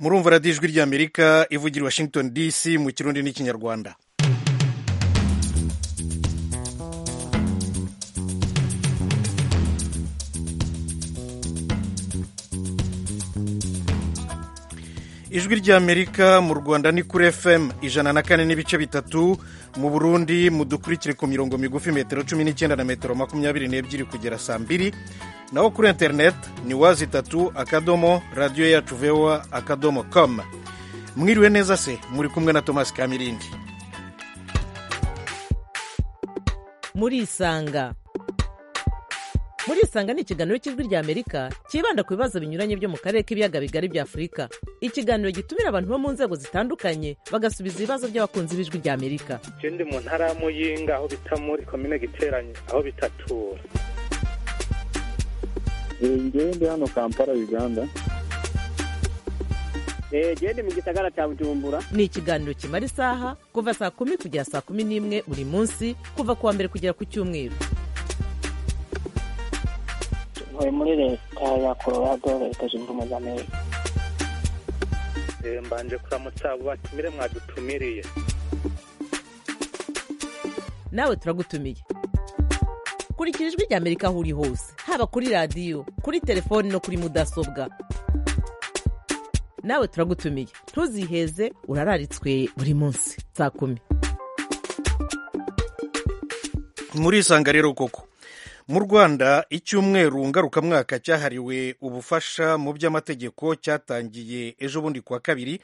murumva radiyo ijwi ry'amerika ivugira washington dc mu kirundi n'ikinyarwanda ijwi ry'amerika mu rwanda ni kuri fm ijana na kane n'ibice bitatu mu burundi mudukurikire ku mirongo migufi metero cumi n'icyenda na metero makumyabiri n'ebyiri kugera saa mbiri naho kuri interineti ni wazi itatu akadomo radiyo yacu vewa akadomo com mwiriwe neza se muri kumwe na tomasi kamirindi murisanga murisanga ni ikiganiro cy'ijwi ry'amerika cyibanda ku bibazo binyuranye byo mu karere k'ibiyaga bigari bya afurika ikiganiro gitumira abantu bo mu nzego zitandukanye bagasubiza ibibazo by'abakunzi b'ijwi ry'amerika ndi mu ntara ya muyinga aho bita muri komine giteranye aho bitatura ndi hano kampala uganda ndi mu gisagara cya bujumbura ni ikiganiro kimara isaha kuva saa kumi kugera saa kumi n'imwe buri munsi kuva ku wa mbere kugera ku cyumweru ntuye muri leta ya colorado leta zunze ubumwe za amerika mbanje kuramutsa abo batumire mwadutumiriye nawe turagutumiye kurikira ijwi ry'amerika aho uri hose haba kuri radiyo kuri telefoni no kuri mudasobwa nawe turagutumiye ntuziheze urararitswe buri munsi saa kumi murisanga rero koko mu rwanda icyumweru ngarukamwaka cyahariwe ubufasha mu by'amategeko cyatangiye ejo bundi kuwa kabiri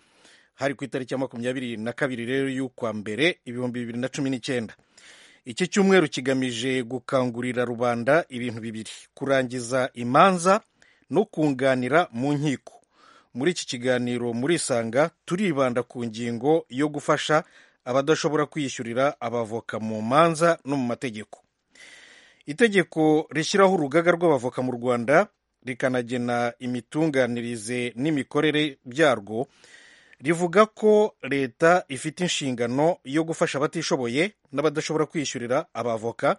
hari ku itariki ya makumyabiri na kabiri rero y'ukwa mbere ibihumbi bibiri na cumi n'icyenda iki cyumweru kigamije gukangurira rubanda ibintu bibiri kurangiza imanza no kunganira mu nkiko muri iki kiganiro murisanga turibanda ku ngingo yo gufasha abadashobora kwiyishyurira abavoka mu manza no mu mategeko itegeko rishyiraho urugaga rw'abavoka mu rwanda rikanagena imitunganirize n'imikorere byarwo rivuga ko leta ifite inshingano yo gufasha abatishoboye n'abadashobora kwishyurira abavoka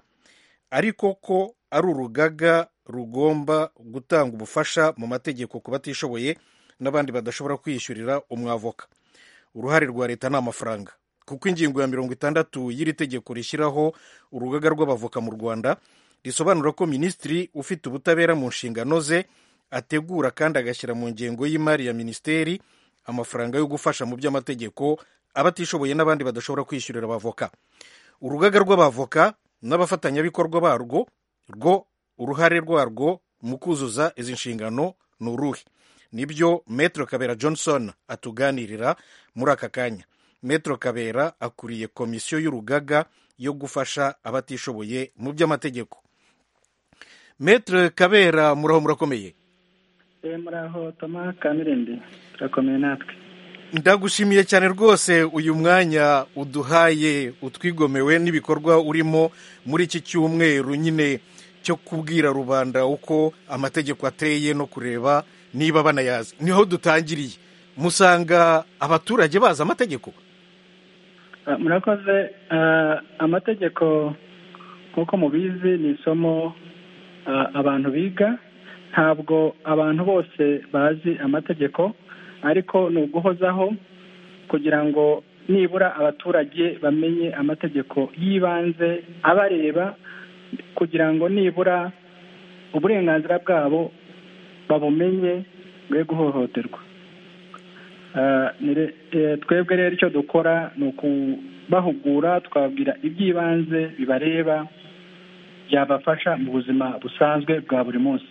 ariko ko ari urugaga rugomba gutanga ubufasha mu mategeko ku batishoboye n'abandi badashobora kwishyurira umwavoka uruhare rwa leta ni amafaranga kuko ingingo ya mirongo itandatu y'iri tegeko rishyiraho urugaga rw'abavoka mu rwanda risobanura ko minisitiri ufite ubutabera mu nshingano ze ategura kandi agashyira mu ngengo y'imari ya minisiteri amafaranga yo gufasha mu by'amategeko abatishoboye n'abandi badashobora kwishyurira abavoka urugaga rw'abavoka n'abafatanyabikorwa barwo rwo uruhare rwarwo mu kuzuza izi nshingano ni uruhe nibyo metero kabera johnson atuganirira muri aka kanya metero kabera akuriye komisiyo y'urugaga yo gufasha abatishoboye mu by'amategeko metero kabera muraho murakomeye muraho toma kamirindi turakomeye natwe ndagushimiye cyane rwose uyu mwanya uduhaye utwigomewe n'ibikorwa urimo muri iki cyumweru nyine cyo kubwira rubanda uko amategeko ateye no kureba niba banayazi niho dutangiriye musanga abaturage bazi amategeko murakoze amategeko nk'uko mubizi ni isomo abantu biga ntabwo abantu bose bazi amategeko ariko ni uguhozaho kugira ngo nibura abaturage bamenye amategeko y'ibanze abareba kugira ngo nibura uburenganzira bwabo babumenye bwe guhohoterwa twebwe rero icyo dukora ni ukubahugura twabwira iby'ibanze bibareba byabafasha mu buzima busanzwe bwa buri munsi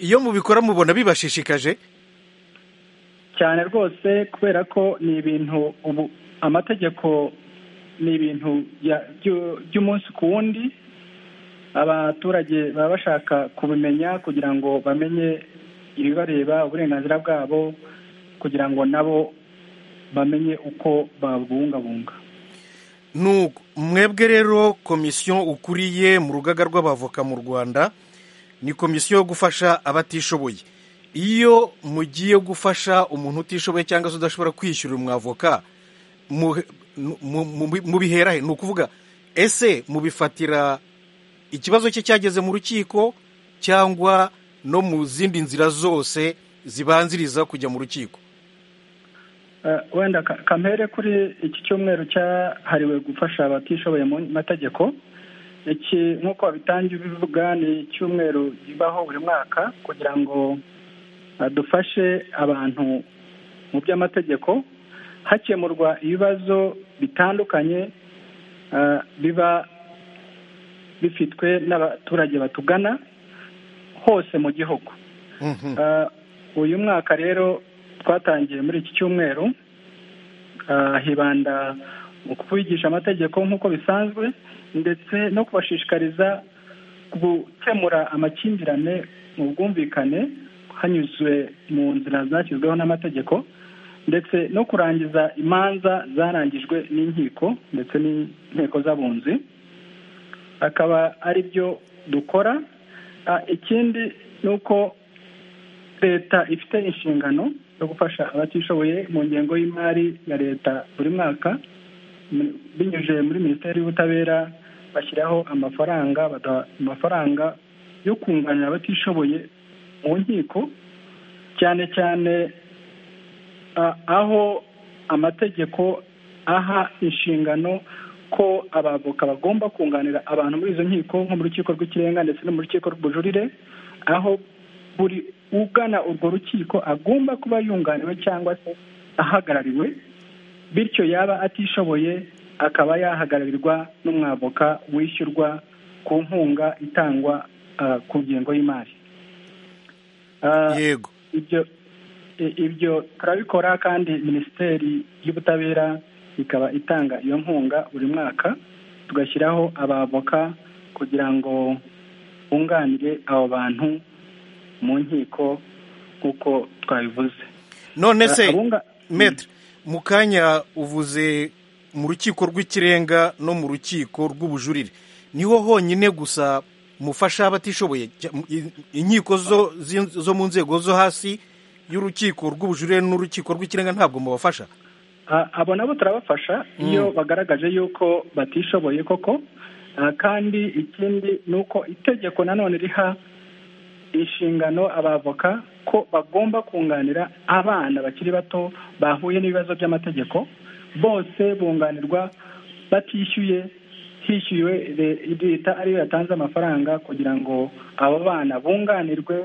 iyo mubikora mubona bibashishikaje cyane rwose kubera ko ni ibintu ubu amategeko ni ibintu by'umunsi ku wundi abaturage baba bashaka kubimenya kugira ngo bamenye ibibareba uburenganzira bwabo kugira ngo nabo bamenye uko babubungabunga nuko mwebwe rero komisiyo ukuriye mu rugaga rw'abavoka mu rwanda ni komisiyo yo gufasha abatishoboye iyo mugiye gufasha umuntu utishoboye cyangwa se udashobora kwishyurira umwavoka mubiherahe ni ukuvuga ese mubifatira ikibazo cye cyageze mu rukiko cyangwa no mu zindi nzira zose zibanziriza kujya mu rukiko Eh, wenda ka- kampere kuri iki cyumweru cyahariwe gufasha abatishoboye mu mategeko iki nk'uko babitangiye bivuga ni icyumweru kibaho buri mwaka kugira ngo eh, dufashe abantu mu by'amategeko hakemurwa ibibazo bitandukanye eh, biba bifitwe n'abaturage batugana hose mu gihugu Mhm. Ah, uyu mwaka rero twatangiye muri iki cyumweru ah, hibanda mu kubigisha amategeko nk'uko bisanzwe ndetse no kubashishikariza gukemura amakimbirane mu bwumvikane hanyuzwe mu nzira zashyizweho n'amategeko ndetse no kurangiza imanza zarangijwe n'inkiko ndetse n'inteko z'abunzi akaba ari byo dukora Ah, ikindi ni uko leta ifite inshingano yo gufasha abatishoboye mu ngengo y'imari ya leta buri mwaka mu- binyuze muri minisiteri y'ubutabera bashyiraho amafaranga badaha amafaranga yo kunganira abatishoboye mu nkiko cyane cyane a- aho amategeko aha inshingano ko abavoka bagomba kunganira abantu muri izo nkiko nko mu rukiko rw'ikirenga ndetse no mu rukiko rw'ubujurire aho buri ugana urwo rukiko agomba kuba yunganiwe cyangwa se ahagarariwe bityo yaba atishoboye akaba yahagararirwa n'umwavoka wishyurwa ku nkunga itangwa ah, ku ngengo y'imari Ah, yego ibyo i- ibyo turabikora kandi minisiteri y'ubutabera ikaba itanga iyo nkunga buri mwaka tugashyiraho abavoka kugira ngo bunganire abo bantu mu nkiko nk'uko twabivuze none se Abunga- metre mu kanya uvuze mu rukiko rw'ikirenga no mu rukiko rw'ubujurire niho honyine gusa mufasha abatishoboye Jya- i- inkiko zo zin- zo mu nzego zo hasi y'urukiko rw'ubujurire n'urukiko rw'ikirenga ntabwo mubafasha Ah, abo nabo turabafasha iyo bagaragaje yuko batishoboye koko Ah, kandi ikindi ni uko itegeko nanone riha inshingano abavoka ko bagomba kunganira abana bakiri bato bahuye n'ibibazo by'amategeko bose bunganirwa batishyuye hishyuwe le- leta ariyo yatanze amafaranga kugira ngo abo bana bunganirwe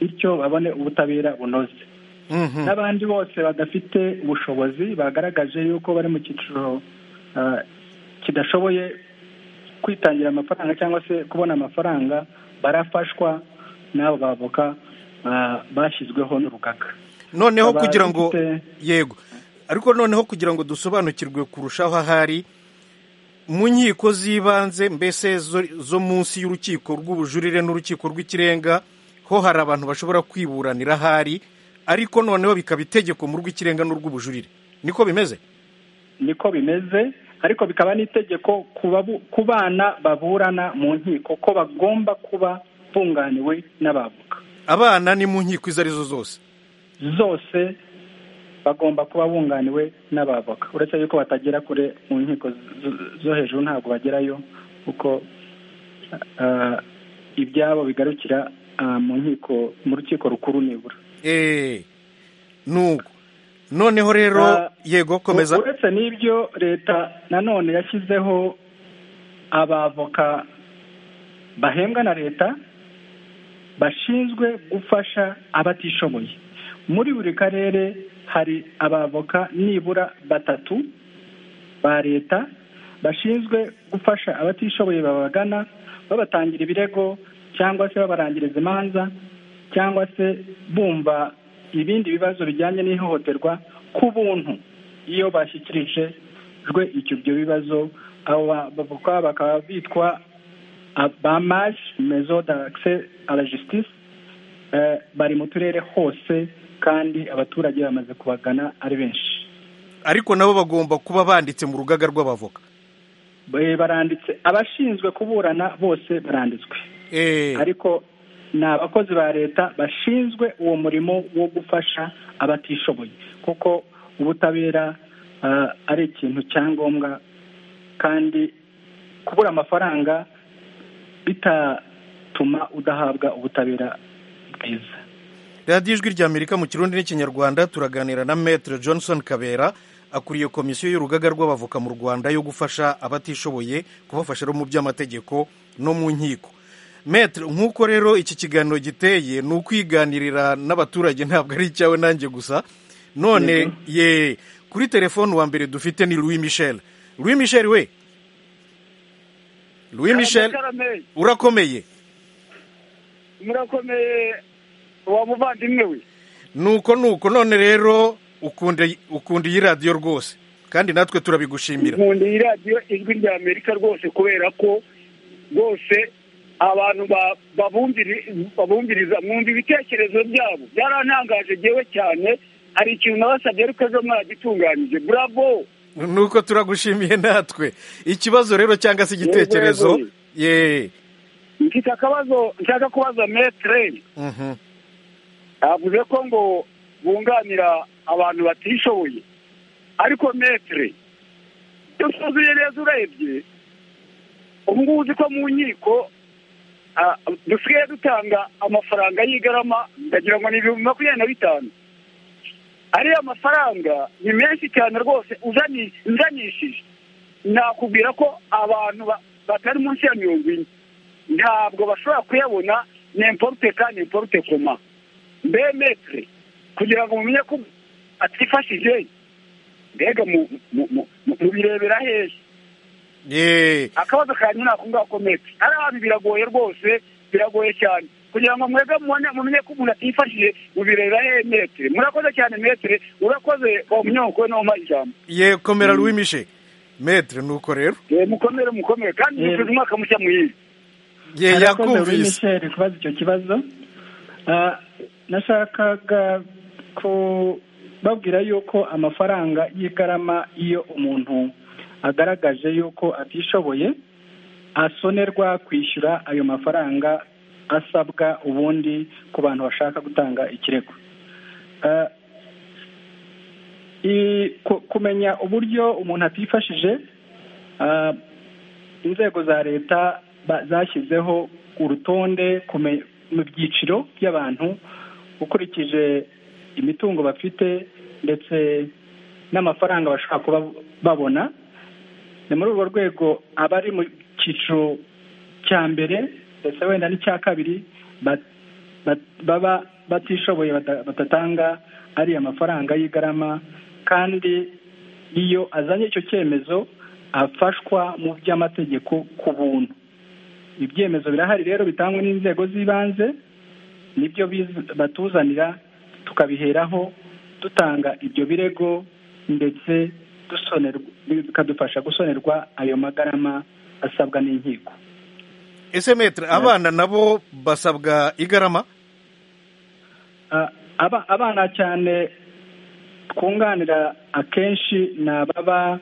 bityo babone ubutabera bunoze Mhm. n'abandi bose badafite ubushobozi bagaragaje yuko bari mu cyiciro ah, kidashoboye kwitangira amafaranga cyangwa se kubona amafaranga barafashwa n'abo bavoka ah, bashyizweho n'urugaga noneho Aba- kugira ngo dufite- yego ariko noneho kugira ngo dusobanukirwe kurushaho ahari mu nkiko z'ibanze mbese zo- zo munsi y'urukiko rw'ubujurire n'urukiko rw'ikirenga ho hari abantu bashobora kwiburanira ahari ariko noneho bikaba itegeko mu rw'ikirenga n'urw'ubujurire niko bimeze niko bimeze ariko bikaba n'itegeko ku babu- ku bana baburana mu nkiko ko bagomba kuba bunganiwe n'abavoka abana ni mu nkiko izo arizo zose zose bagomba kuba bunganiwe n'abavoka uretse yuko batagera kure mu nkiko z- zo hejuru ntabwo bagerayo kuko ah, ibyabo bigarukira ah, mu nkiko mu rukiko rukuru nibura eee nuko noneho rero Ah, yego komeza uretse n'ibyo leta nanone yashyizeho abavoka bahembwa na leta bashinzwe gufasha abatishoboye muri buri karere hari abavoka nibura batatu ba leta bashinzwe gufasha abatishoboye babagana babatangira ibirego cyangwa se babarangiriza imanza cyangwa se bumva ibindi bibazo bijyanye n'ihohoterwa ku buntu iyo bashyikirijwe icyo ibyo bibazo abo bavoka bakaba bitwa bamaje mezo d'akse a la justice Eh, bari mu turere hose kandi abaturage bamaze kubagana ari benshi ariko nabo bagomba kuba banditse mu rugaga rw'abavoka Eh, baranditse abashinzwe kuburana bose baranditswe eee ariko ni abakozi ba leta bashinzwe uwo murimo wo gufasha abatishoboye kuko ubutabera ah, ari ikintu cya ngombwa kandi kubura amafaranga bitatuma udahabwa ubutabera bwiza radiyo ijwi ry'amerika mu kirundi n'ikinyarwanda turaganira na metere johnson kabera akuriye komisiyo y'urugaga rw'abavoka mu rwanda yo gufasha abatishoboye kubafasha mu by'amategeko no mu nkiko metere nk'uko rero iki kiganiro giteye ni ukwiganirira n'abaturage ntabwo ari icyawe nanjye gusa none ye kuri telefone uwa mbere dufite ni louis michel louis michel we louis michel urakomeye murakomeye uwa muvandimwe we nuko nuko none rero ukunda ukunda iyi radiyo rwose kandi natwe turabigushimira nkunda iyi radiyo ijwi rya amerika rwose kubera ko rwose abantu ba- babumviri- babumviriza mwumva ibitekerezo byabo byarantangaje yewe cyane hari ikintu nabasabye ariko ejo mwagitunganyije burabo nuko turagushimiye natwe ikibazo rero cyangwa se igitekerezo Yego, ye mfite akabazo nshaka kubaza metere Mhm. yavuze ko ngo bunganira abantu batishoboye ariko metere iyo usuzuye neza urebye ubu ngubu uzi ko mu nkiko ah, dusigaye dutanga amafaranga y'igarama ndagira ngo ni ibihumbi makumyabiri na bitanu ariya mafaranga ni menshi cyane rwose uzani- uzanishije nakubwira ko abantu ba- batari munsi ya mirongo ine ntabwo bashobora kuyabona n'imporute kandi n'imporute koma mbe metere kugira ngo mumenye ko atifashije mbega mu- mu- mu- mu- mubirebera hehe ye akabazo kanjye ni ako ngako metere hariya hantu biragoye rwose biragoye cyane kugira ngo mwebwe mubone mumenye ko umuntu atifashije mubirebera hehe metere murakoze cyane metere urakoze wa munyonkowe no mumaha ijambo ye komera louis michel metere nuko rero Eh, mukomere mukomere kandi Yego. musubize umwaka mushya muhire ye Arakoze Louis yakumvise Michel kubaza icyo kibazo Ah, nashakaga kubabwira yuko amafaranga y'igarama iyo umuntu agaragaje yuko atishoboye asonerwa kwishyura ayo mafaranga asabwa ubundi ku bantu bashaka gutanga ikirego Ah, i- ku- kumenya uburyo umuntu atifashije ah, inzego za leta ba- zashyizeho urutonde kume- mu byiciro by'abantu ukurikije imitungo bafite ndetse n'amafaranga bashobora kuba babona ni muri urwo rwego abari mu cyiciro cya mbere ndetse wenda n'icya kabiri ba- ba- baba batishoboye bata- batatanga ariya mafaranga y'igarama kandi iyo azanye icyo cyemezo afashwa mu by'amategeko ku buntu ibyemezo birahari rero bitangwa n'inzego z'ibanze nibyo biz- batuzanira tukabiheraho dutanga ibyo birego ndetse dusonerwa bikadufasha gusonerwa ayo magarama asabwa n'inkiko ese metere abana nabo basabwa igarama Ah, aba- abana cyane twunganira akenshi ni ababa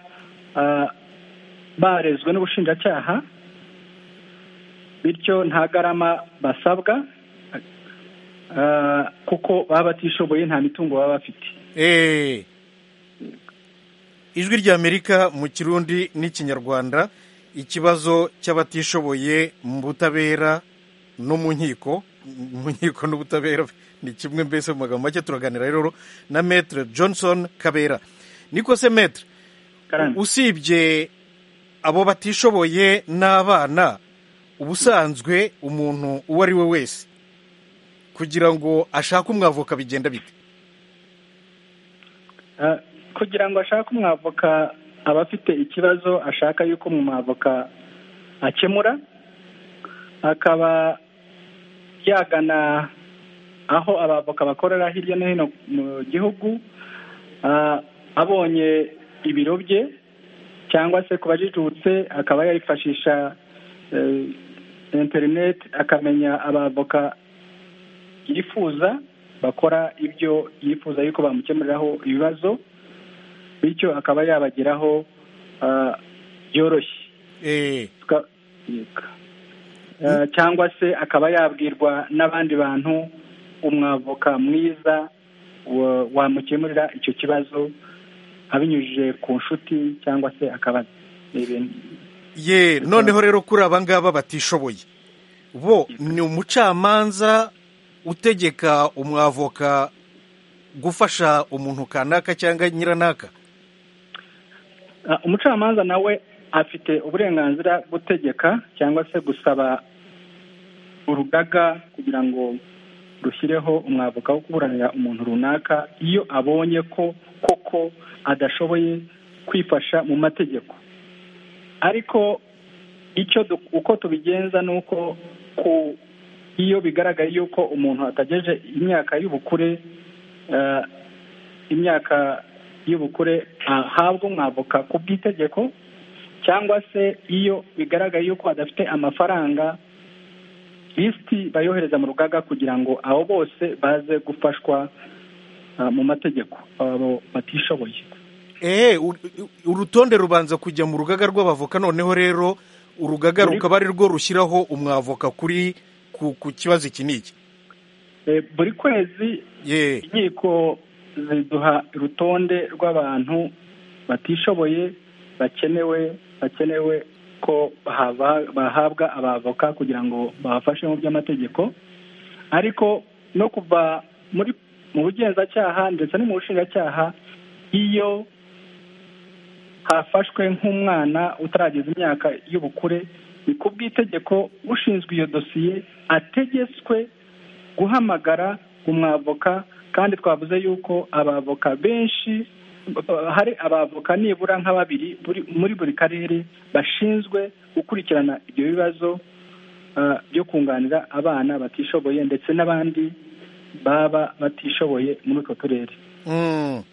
ah, barezwe n'ubushinjacyaha bityo nta garama basabwa ah, kuko baba batishoboye nta mitungo baba bafite Eh. ijwi ry'amerika mu kirundi n'ikinyarwanda ikibazo cy'abatishoboye mu butabera no mu nkiko mu nkiko n'ubutabera ni kimwe mbese mu magambo make turaganira rero na metere johnson kabera niko se metere Karame. usibye abo batishoboye n'abana ubusanzwe umuntu uwo ari we wese kugira ngo ashake umwavoka bigenda bite Ah, kugira ngo ashake umwavoka aba afite ikibazo ashaka yuko umwavoka akemura akaba yagana aho abavoka bakorera hirya no hino mu gihugu Ah, abonye ibiro bye cyangwa se ku bajijutse akaba yayifashisha eh, interineti akamenya abavoka yifuza bakora ibyo yifuza yuko bamukemuriraho ibibazo bityo akaba yabageraho ah, byoroshye Eh. Tuka- Ah, cyangwa se akaba yabwirwa n'abandi bantu umwavoka mwiza wa- wamukemurira icyo kibazo abinyujije ku nshuti cyangwa se akaba ni ibintu ye noneho rero kuri aba ngaba batishoboye bo ni umucamanza utegeka umwavoka gufasha umuntu kanaka cyangwa nyiranaka Ah, umucamanza nawe afite uburenganzira gutegeka cyangwa se gusaba urugaga kugira ngo rushyireho umwavoka wo kuburanira umuntu runaka iyo abonye ko koko adashoboye kwifasha mu mategeko ariko icyo du- uko tubigenza ni uko ku- iyo bigaragaye yuko umuntu atagejeje imyaka y'ubukure eh, imyaka y'ubukure ahabwa umwavoka ku bw'itegeko cyangwa se iyo bigaragaye yuko adafite amafaranga lisiti bayohereza mu rugaga kugira ngo abo bose baze gufashwa ah, mu mategeko abo batishoboye ehe ur- urutonde rubanza kujya mu rugaga rw'abavoka noneho rero urugaga Muri- rukaba ari rwo rushyiraho umwavoka kuri ku ku kibazo iki n'iki Eh, buri kwezi ye inkiko ziduha urutonde rw'abantu batishoboye bakenewe bakenewe ko bahava- bahabwa abavoka kugira ngo babafashe mu by'amategeko ariko no kuva muri mu bugenzacyaha ndetse no mu bushinjacyaha iyo hafashwe nk'umwana utarageza imyaka y'ubukure ni ku bw'itegeko ushinzwe iyo dosiye ategetswe guhamagara umwavoka kandi twavuze yuko abavoka benshi ba- hari abavoka nibura nka babiri buri- muri buri karere bashinzwe gukurikirana ibyo bibazo ah, byo kunganira abana batishoboye ndetse n'abandi baba batishoboye muri utwo turere Mm.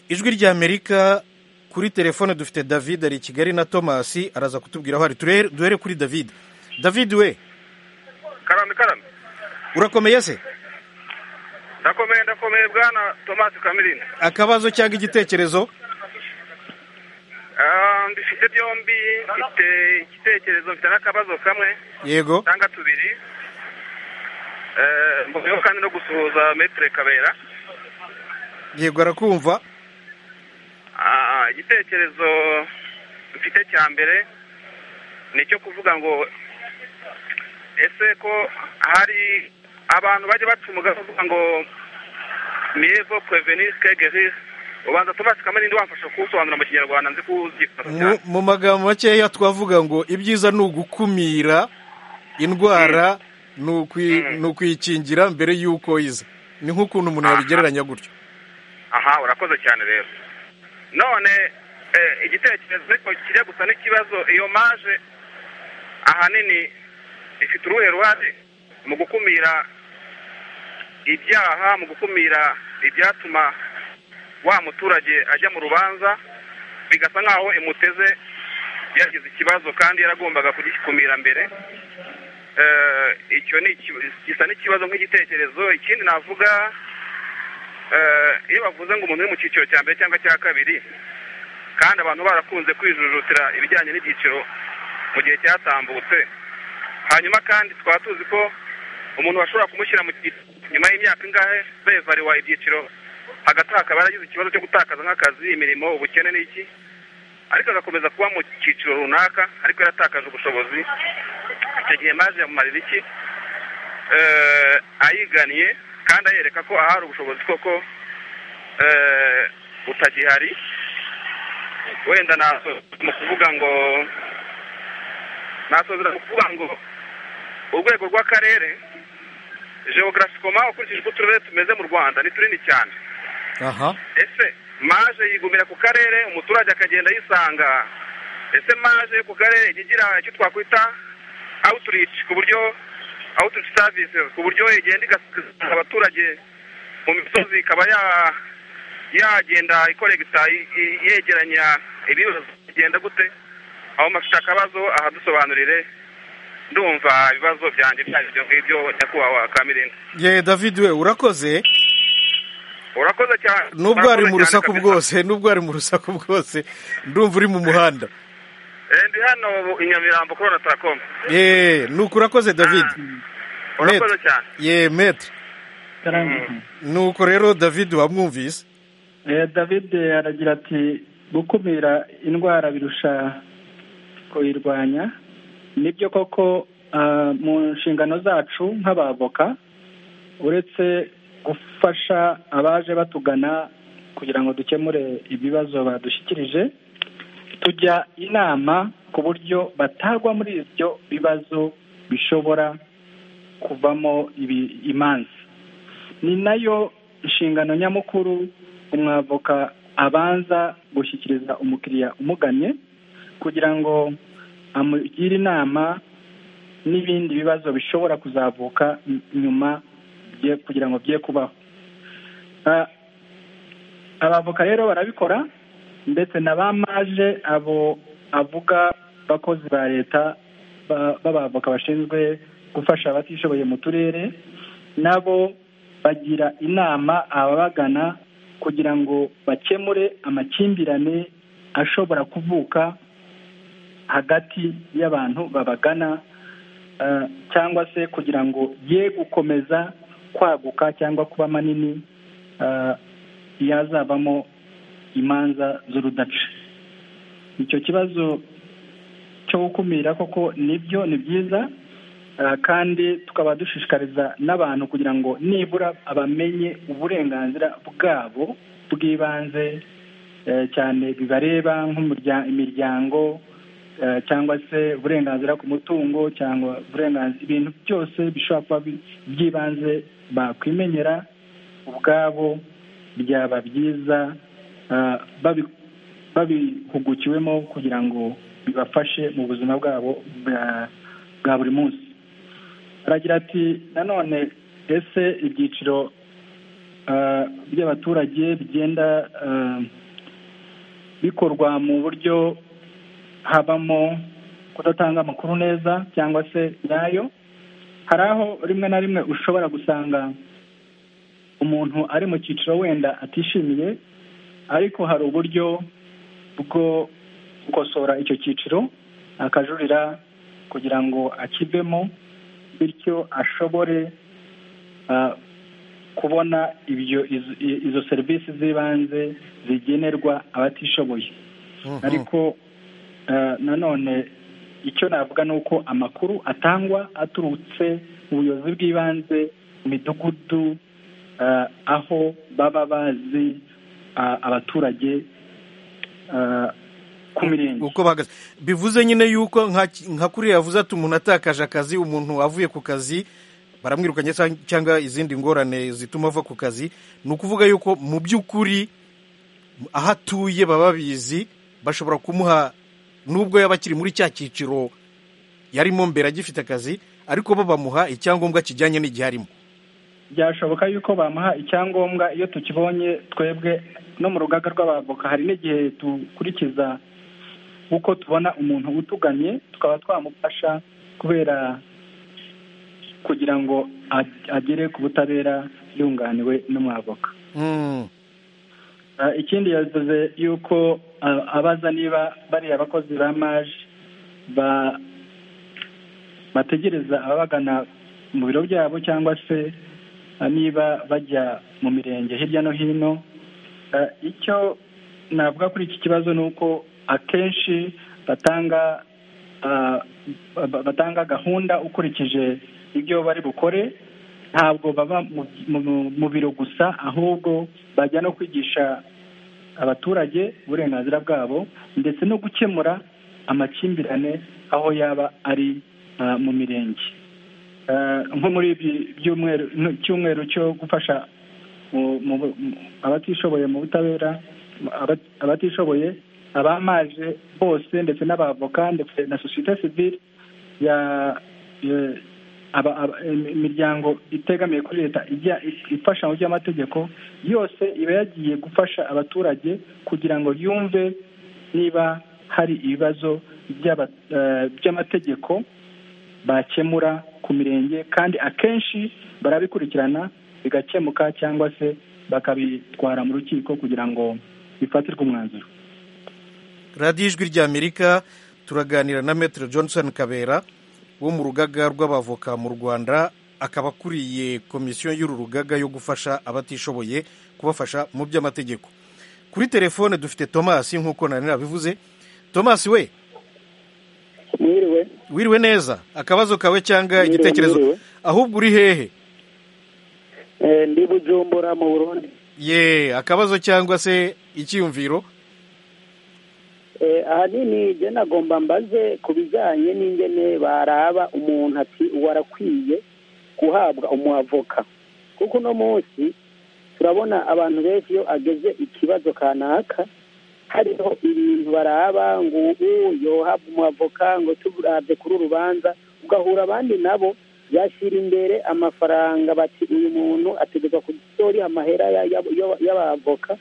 ijwi ry'amerika kuri telefone dufite david ari i kigali na thomas araza kutubwira aho ari Ture- duhere kuri david david we karame karame urakomeye se ndakomeye ndakomeye bwana tomasi kamirine akabazo cyangwa igitekerezo Ah, mbifite byombi mfite igitekerezo mfite n'akabazo kamwe yego cyangwa tubiri Eh, mboneyeho kandi no gusuhuza metere kabera yego arakumva Ah, igitekerezo mfite cya mbere ni icyo kuvuga ngo ese ko hari abantu bajya baca umugambi uvuga ngo miyevo prevenir que guérir ubanza tomasi kamirindi wamfasha kuwusobanura mu kinyarwanda nzi kuwuzifata cyane mu mu magambo makeya twavuga ngo ibyiza ni ugukumira indwara ni ukwi- Mm. ni ukuyikingira mbere y'uko iza ni nk'ukuntu umuntu yabigereranya gutyo aha urakoze cyane rero none eh, igitekerezo ariko kijya gusa n'ikibazo iyo maje ahanini ifite uruhe ruhare mu gukumira ibyaha mu gukumira ibyatuma wa muturage ajya mu rubanza bigasa nk'aho imuteze yagize ikibazo kandi yaragombaga kugikumira mbere Eh, icyo ni iki- gisa n'ikibazo nk'igitekerezo ikindi navuga Eh, iyo bavuze ngo umuntu uri mu cyiciro cya mbere cyangwa cya kabiri kandi abantu barakunze kwijujutira ibijyanye n'ibyiciro mu gihe cyatambutse hanyuma kandi twaba tuzi ko umuntu bashobora kumushyira mu cyiciro nyuma y'imyaka ingahe bevariwa ibyiciro hagati aho akaba yaragize ikibazo cyo gutakaza nk'akazi imirimo ubukene n'iki ariko agakomeza kuba mu cyiciro runaka ariko yaratakaje ubushobozi icyo gihe maje yamumarira iki eh, ayiganiye kandi ayereka ko ahari ubushobozi koko eh, butagihari wenda naso mu kuvuga ngo nasozera mu kuvuga ngo urwego rw'akarere geographicoma ukurikije uko uturere tumeze mu rwanda ni tunini cyane aha ese maje yigumira ku karere umuturage akagenda yisanga ese maje yo ku karere ijya igira icyo twakwita outreach ku buryo outreach services ku buryo igenda igasanga abaturage mu misozi ikaba ya- yagenda ikoregita i- i- yegeranya ibibazo bigenda gute aho mafite akabazo ahadusobanurire ndumva ibibazo byanjye byaje ibyo ngibyo nyakubahwa kamirindi ye david we urakoze urakoze cyane nubwo ari mu urakoze cyane rusaku kabisa. bwose nubwo ari mu rusaku bwose ndumva uri mu muhanda Eh, ndi hano i nyamirambo kuri onataracom ye nuko urakoze david urakoze cyane ye metre Karangwa. nuko rero david wamwumvise Eh, david aragira ati gukumira indwara birusha kuyirwanya nibyo koko ah, mu nshingano zacu nk'abavoka uretse gufasha abaje batugana kugira ngo dukemure ibibazo badushyikirije tujya inama ku buryo batagwa muri ibyo bibazo bishobora kuvamo ibi- imanza ni nayo inshingano nyamukuru umwavoka abanza gushyikiriza umukiriya umugannye kugira ngo amugire inama n'ibindi bibazo bishobora kuzavuka ny- nyuma bye- kugira ngo bye kubaho Ah, abavoka rero barabikora ndetse na ba maje abo avuga bakozi ba leta ba- b'abavoka bashinzwe gufasha abatishoboye mu turere nabo bagira inama ababagana kugira ngo bakemure amakimbirane ashobora kuvuka hagati y'abantu babagana eh, cyangwa se kugira ngo ye gukomeza kwaguka cyangwa kuba manini eh, yazavamo imanza z'urudaca icyo kibazo cyo gukumira koko nibyo ni byiza Ah, kandi tukaba dushishikariza n'abantu kugira ngo nibura abamenye uburenganzira bwabo bw'ibanze eh, cyane bibareba nk'umurya- imiryango eh, cyangwa se uburenganzira ku mutungo cyangwa uburenganzira ibintu byose bishobora kuba bi- by'ibanze bakwimenyera ubwabo byaba byiza ah, babi- babihugukiwemo kugira ngo bibafashe mu buzima bwabo bwa- bwa buri munsi aragira ati nanone ese ibyiciro ah, by'abaturage bigenda ah, bikorwa mu buryo habamo kudatanga amakuru neza cyangwa se nyayo hari aho rimwe na rimwe ushobora gusanga umuntu ari mu cyiciro wenda atishimiye ariko hari uburyo bwo gukosora icyo cyiciro akajurira kugira ngo akivemo bityo ashobore ah, kubona ibyo izo- i- izo serivisi z'ibanze zigenerwa abatishoboye Mhm. ariko eh, nanone icyo navuga ni uko amakuru atangwa aturutse mu buyobozi bw'ibanze mu midugudu eh, aho baba bazi ah, abaturage eh, ku mirenge uko bahagaze bivuze nyine yuko nka nka kuriya yavuze ati umuntu atakaje akazi umuntu avuye ku kazi baramwirukanye cyang- cyangwa izindi ngorane zituma ava ku kazi ni ukuvuga yuko mu by'ukuri aho atuye baba babizi bashobora kumuha nubwo yaba akiri muri cya cyiciro yarimo mbere agifite akazi ariko bo bamuha icyangombwa kijyanye n'igihe arimo byashoboka yuko bamuha icyangombwa iyo tukibonye twebwe no mu rugaga rw'abavoka hari n'igihe dukurikiza uko tubona umuntu utuganye tukaba twamufasha kubera kugira ngo a- agere ku butabera yunganiwe n'umwavoka Mm. Ah, ikindi yavuze yuko ah, abaza niba bariya bakozi ba maje ba- bategereza ababagana mu biro byabo cyangwa se ah, niba bajya mu mirenge hirya no hino Ah, icyo navuga kuri iki kibazo ni uko akenshi batanga ah, ba- batanga gahunda ukurikije ibyo bari bukore ntabwo baba mu, mu- mu biro gusa ahubwo bajya no kwigisha abaturage uburenganzira bwabo ndetse no gukemura amakimbirane aho yaba ari ah, mu mirenge Ah, nko muri ibi byumweru no- cyumweru cyo gufasha mu- mu- mu- abatishoboye mu butabera aba- abatishoboye abamaje bose ndetse n'abavoka ndetse na sosiyete sivile ya ya- aba- aba- im- imiryango itegamiye kuri leta ijya ifasha mu by'amategeko yose iba yagiye gufasha abaturage kugira ngo yumve niba hari ibibazo by'aba- eh, by'amategeko bakemura ku mirenge kandi akenshi barabikurikirana bigakemuka cyangwa se bakabitwara mu rukiko kugira ngo bifatirwe umwanzuro radiyo ijwi ry'amerika turaganira na metero johnson kabera wo mu rugaga rw'abavoka mu rwanda akaba akuriye komisiyo y'uru rugaga yo gufasha abatishoboye kubafasha mu by'amategeko kuri telefone dufite tomasi nk'uko nari nabivuze tomasi we Mwiriwe wiriwe neza akabazo kawe cyangwa Mwiriwe, igitekerezo mwiriwe. ahubwo uri hehe Eh, ndi bujumbura mu burundi ye akabazo cyangwa se icyiyumviro Eh, ahanini je nagomba mbaze ku bijyanye n'ingene baraba umuntu ati uwo arakwiye guhabwa umuavoka kuko uno munsi turabona abantu benshi iyo ageze ikibazo kanaka hariho ibintu baraba ngo ubu yohabwa umuavoka ngo turabye kuri urubanza ugahura abandi nabo bashyira imbere amafaranga bati uyu muntu ategekwa kutoriha amahera ya- ya- ya- y'abavoka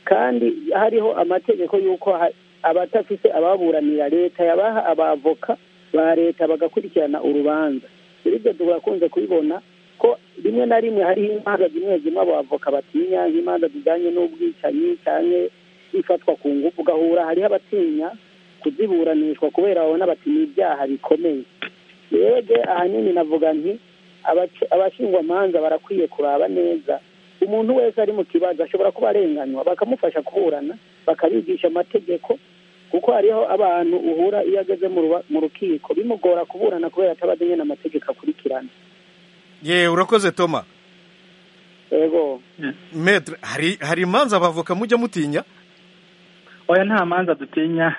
kandi hariho amategeko y'uko ha- abatafise ababuranira leta yabaha abavoka ba leta bagakurikirana urubanza rero ibyo turakunze kubibona ko rimwe na rimwe hariho imanza zimwe zimwe abavoka batinya nk'imanza zijyanye n'ubwicanyi cyane ifatwa ku ngufu ugahura hariho abatinya kuziburanishwa kubera babona bati ni ibyaha bikomeye rege ahanini navuga nti abaca- abashingwamanza barakwiye kuraba neza umuntu wese ari mu kibazo ashobora kuba arenganywa bakamufasha kuburana bakabigisha amategeko kuko hariho abantu uhura iyo ageze mu ruba- mu rukiko bimugora kuburana kubera atabazi nyine amategeko akurikirana ye urakoze toma ego metre hari hari imanza abavoka mujya mutinya oya nta manza dutinya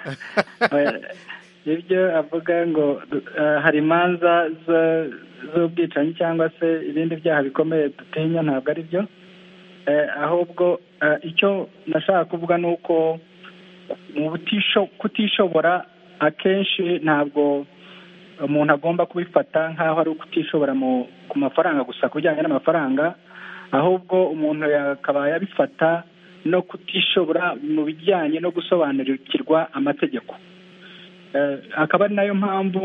Oya, ibyo avuga ngo du- eh, hari imanza zo- z'ubwicanyi cyangwa se ibindi byaha bikomeye dutinya ntabwo ari byo Eh, ahubwo eh, icyo nashaka kuvuga ni uko mu butisho- kutishobora akenshi ntabwo umuntu agomba kubifata nk'aho ari ukutishobora mu- ku mafaranga gusa ku bijyanye n'amafaranga ahubwo umuntu yakaba yabifata no kutishobora mu bijyanye no gusobanukirwa amategeko Eh, akaba ari nayo mpamvu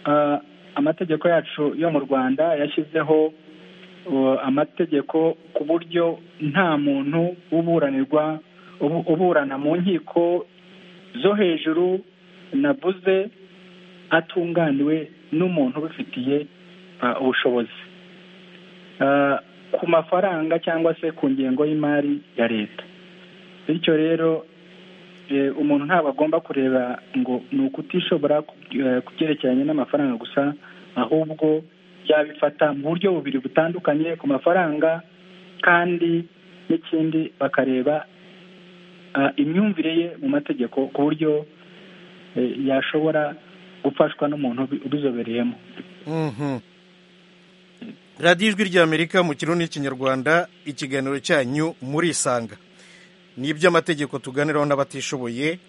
eh, amategeko yacu yo mu rwanda yashyizeho eh, amategeko ku buryo nta muntu uburanirwa ubu- uburana mu nkiko zo hejuru navuze atunganiwe n'umuntu ubifitiye eh, ubushobozi eh, ku mafaranga cyangwa se ku ngengo y'imari ya leta bityo rero eh, umuntu ntabwo agomba kureba ngo ni ukutishobora ku- eh, ku byerekeranye n'amafaranga gusa ahubwo yabifata mu buryo bubiri butandukanye ku mafaranga kandi n'ikindi bakareba ah, imyumvire ye mu mategeko ku buryo eh, yashobora gufashwa n'umuntu ubi- ubizobereyemo Mhm. radiyo ijwi ry'amerika mu kirundi n'ikinyarwanda ikiganiro cyanyu murisanga ni iby'amategeko tuganiraho n'abatishoboye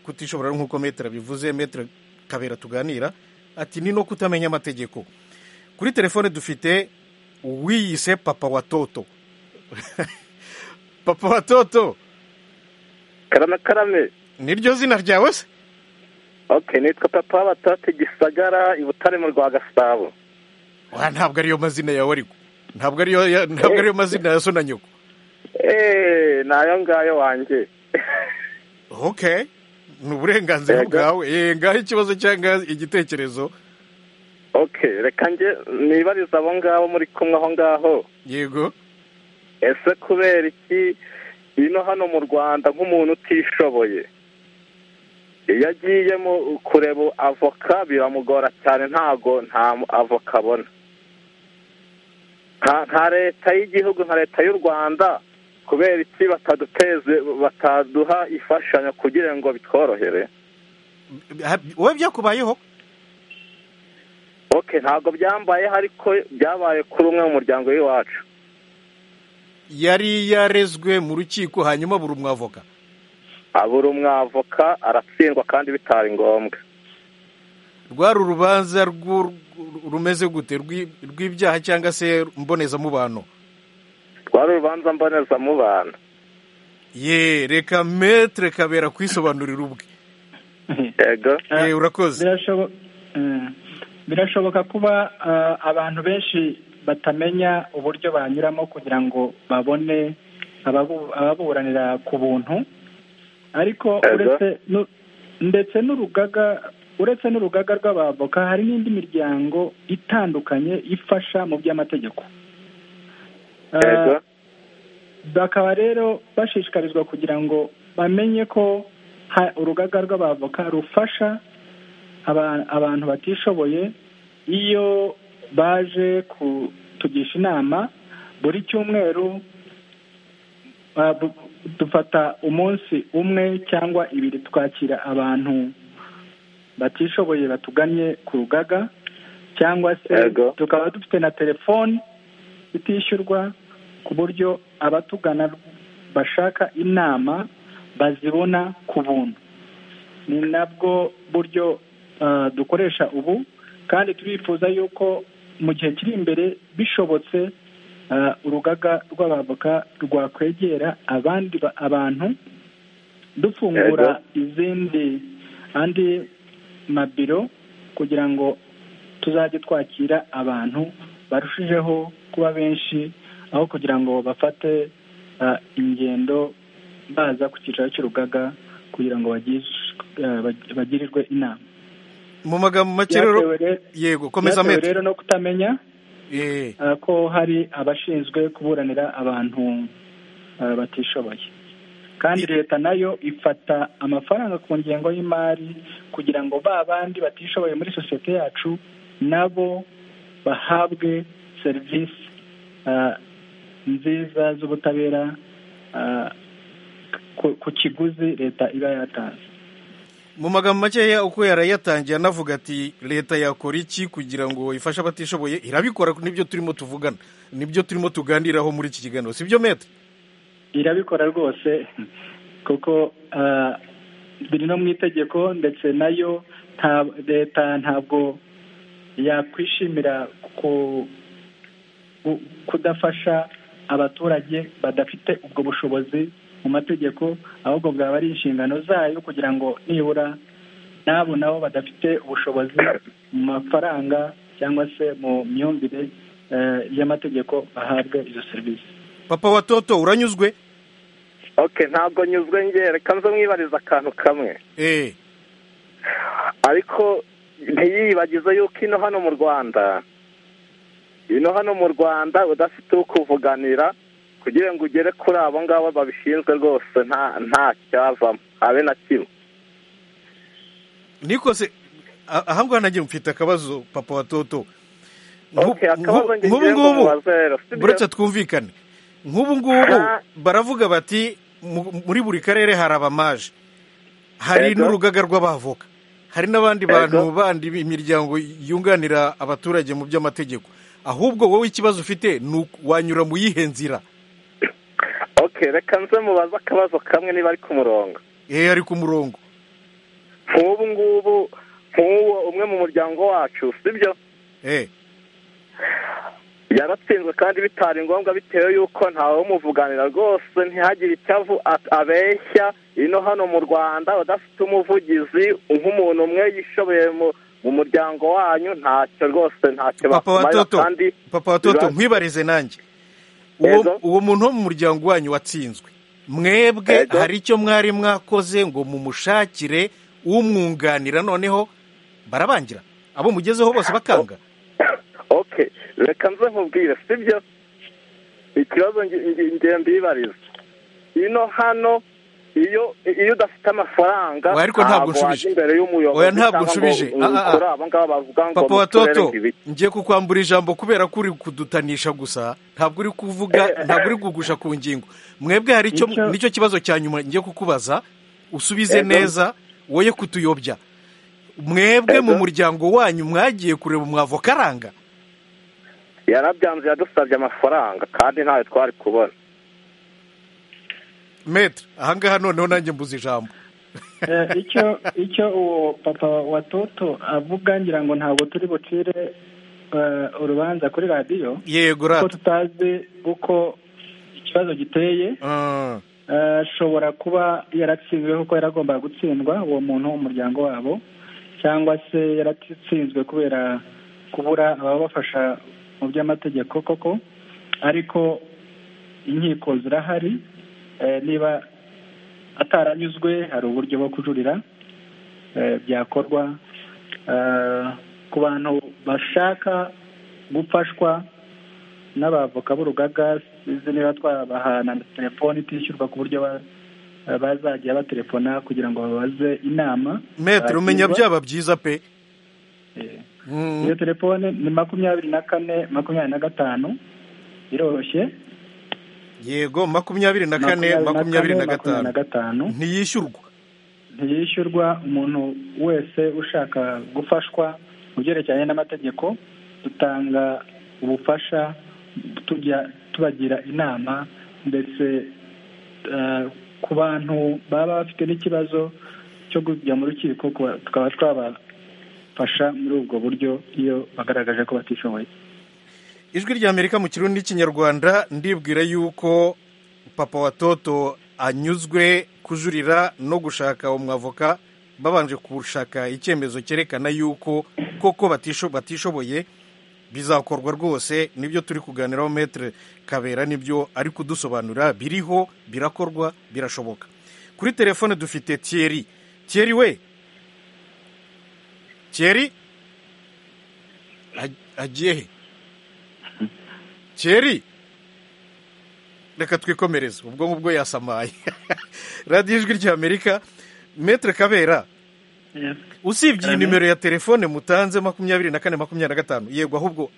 kutishobora ari nk'uko metero bivuze metero kabera tuganira ati ni no kutamenya amategeko kuri telefone dufite uwiyise papa wa toto papa wa toto karame karame niryo zina ryawe se okay nitwa papa w'abatatu gisagara i butare mu rwa gasabo Wa, ntabwo ariyo mazina yawe ariko ntabwo ariyo ya- ntabwo ariyo mazina ya so na nyoko eee ni ayo ngayo wanjye okay ni uburenganzira Yego. bwawe Eh, ngaho ikibazo cyangwa igitekerezo okay reka njye nibariza abo ngabo muri kumwe aho ngaho yego ese kubera iki ino hano mu rwanda nk'umuntu utishoboye iyo agiye mu kureba avoka biramugora cyane ntago nta mu- avoka abona nka nka leta y'igihugu nka leta y'u rwanda kubera iki bataduteze bataduha imfashanyo kugira ngo bitworohere Ha- wowe byakubayeho ok ntabwo byambayeho ariko byabaye kuri umwe mu muryango w'iwacu yari yarezwe mu rukiko hanyuma buri umwavoka abura umwavoka aratsindwa kandi bitari ngombwa rwari urubanza rw'u- rumeze gute Rw'i- rw'ibyaha cyangwa se mbonezamubano rwari urubanza mbonezamubano ye reka metre kabera kwisobanurira ubwe yego Eh, urakoze Birashobo- eh, birashoboka kuba eh, abantu benshi batamenya uburyo banyuramo kugira ngo babone ababu- ababuranira ku buntu ariko Ego. uretse nu- ndetse n'urugaga uretse n'urugaga rw'abavoka hari n'indi miryango itandukanye ifasha mu by'amategeko Eh, yego bakaba rero bashishikarizwa kugira ngo bamenye ko ha- urugaga rw'abavoka rufasha aba- abantu batishoboye iyo baje kutugisha inama buri cyumweru ah, bu- dufata umunsi umwe cyangwa ibiri twakira abantu batishoboye batuganye ku rugaga cyangwa se Yego. tukaba dufite na telefoni itishyurwa ku buryo abatugana bashaka inama bazibona ku buntu ni nabwo buryo ah, dukoresha ubu kandi turifuza yuko mu gihe kiri imbere bishobotse ah, urugaga rw'abavoka rwakwegera abandi ba- abantu dufungura izindi andi mabiro kugira ngo tuzajye twakira abantu barushijeho kuba benshi aho kugira ngo bafate ah, ingendo baza ku cyicaro cy'urugaga kugira ngo bagirish- eh, bag- bagirirwe inama mu magambo make rero Byatewe re- yego komeza byatewe metero rero no kutamenya Eh. ah, ko hari abashinzwe kuburanira abantu ah, batishoboye kandi leta nayo ifata amafaranga ku ngengo y'imari kugira ngo ba bandi batishoboye muri sosiyete yacu nabo bahabwe serivisi ah, nziza z'ubutabera ah, ku- ku kiguzi leta iba yatanze mu magambo makeya uko yarayatangiye anavuga ati leta yakora iki kugira ngo ifashe abatishoboye irabikora nibyo turimo tuvugana nibyo turimo tuganiraho muri iki kiganiro si byo mete irabikora rwose kuko ah, biri no mu itegeko ndetse nayo nta- leta ntabwo yakwishimira ku- ku- kudafasha abaturage badafite ubwo bushobozi mu mategeko ahubwo bwaba ari inshingano zayo kugira ngo nibura n'abo nabo badafite ubushobozi mu mafaranga cyangwa se mu myumvire eh, y'amategeko bahabwe izo serivisi papa wa toto uranyuzwe ok ntabwo nyuzwe njye reka nze mwibariza akantu kamwe eh ariko ntiyibagize yuko ino hano mu rwanda ino hano mu rwanda udafite uwo kuvuganira kugira ngo ugere kuri abo ngabo babishinzwe rwose nta nta cyavamo habe na kimwe niko se a- aha ngaha nagiye mfite akabazo papa wa toto Nk'u- Ok, akabazo nk'u- nge nk'ubu ngiye ngubu kubaza rero, si byo? buretse twumvikane nk'ubu ngubu Ah. baravuga bati mu- muri buri karere hari abamaje hari Yego. n'urugaga rw'abavoka hari n'abandi bantu Yego. bandi imiryango yunganira abaturage mu by'amategeko ahubwo wowe ikibazo ufite ni uku- wanyura mu yihe nzira ok reka nze mubaze akabazo kamwe niba ari ku murongo eh ari ku murongo nk'ubu ngubu nk'uwo umwe mu muryango wacu si byo eh yaratsinzwe kandi bitari ngombwa bitewe y'uko ntawe umuvuganira rwose ntihagire icyo avu- a- abeshya ino hano mu rwanda udafite umuvugizi nk'umuntu umwe yishoboye mu mu muryango wanyu ntacyo rwose ntacyo papa wa bakumarira toto kandi papa wa toto biba- nkwibarize nanjye uwo Yego. uwo muntu wo mu muryango wanyu watsinzwe mwebwe Yego. hari icyo mwari mwakoze ngo mumushakire umwunganira noneho barabangira abo mugezeho bose bakanga ok reka nze nkubwire sibyo ikibazo nge- nge- nge mbibariza ino hano iyo iyo udafite amafaranga Oya, ariko ntabwo wajya nshubije. imbere y'umuyobozi Oya, ntabwo cyangwa ngo nshubije. Ah, ah, ah. ukore abo ngabo bavuga ngo papa wa muturere toto ibiki. ngiye kukwambura ijambo kubera ko uri kudutanisha gusa ntabwo uri kuvuga ntabwo uri kugusha ku ngingo mwebwe hari icyo Nicyo- nicyo kibazo cya nyuma ngiye kukubaza usubize Yego. neza woye kutuyobya mwebwe mu Yego. muryango wanyu mwagiye kureba umwavokaranga yarabyanze yadusabye amafaranga kandi ntayo twari kubona metre ahangaha noneho nanjye mbuze ijambo Eh, icyo icyo uwo papa wa toto avuga ngira ngo ntabwo turi bucire eh, urubanza kuri radiyo yego kuko rata tutazi uko ikibazo giteye Ah, Eh, ashobora kuba yaratsinzwe kuko yaragombaga gutsindwa uwo muntu wo mu muryango wabo cyangwa se yaratsinzwe kubera kubura ababafasha mu by'amategeko koko ariko inkiko zirahari Eh, niba ataranyuzwe hari uburyo bwo kujurira eh, byakorwa Eh, ku bantu bashaka gufashwa n'abavoka b'urugaga sinzi niba twabaha na telefoni itishyurwa ku buryo ba- bazajya baterefona kugira ngo babaze inama metero umenya bagirwa. byaba byiza pe Mm. iyo telefone ni makumyabiri na kane makumyabiri na gatanu iroroshye yego makumyabiri na kane makumyabiri na gatanu ntiyishyurwa ntiyishyurwa umuntu wese ushaka gufashwa mu byerekeranye n'amategeko dutanga ubufasha tujya tubagira inama ndetse eh, ku bantu baba bafite n'ikibazo cyo kujya mu rukiko kuba- tukaba twabafasha muri ubwo buryo iyo bagaragaje ko batishoboye ijwi rya amerika mu kirundi n'ikinyarwanda ndibwira yuko papa wa toto anyuzwe kujurira no gushaka umwavoka babanje gushaka icyemezo cyerekana yuko koko batisho- batishoboye bizakorwa rwose nibyo turi kuganiraho metere kabera nibyo ari kudusobanurira biriho birakorwa birashoboka kuri telefone dufite thierry thierry we thierry Ag- agiye he Thierry reka twikomereze ubwo ngubwo yasamaye radiyo ijwi ry'amerika metere kabera usibye iyi Amen. nimero ya telefone mutanze makumyabiri na kane makumyabiri na gatanu yego ahubwo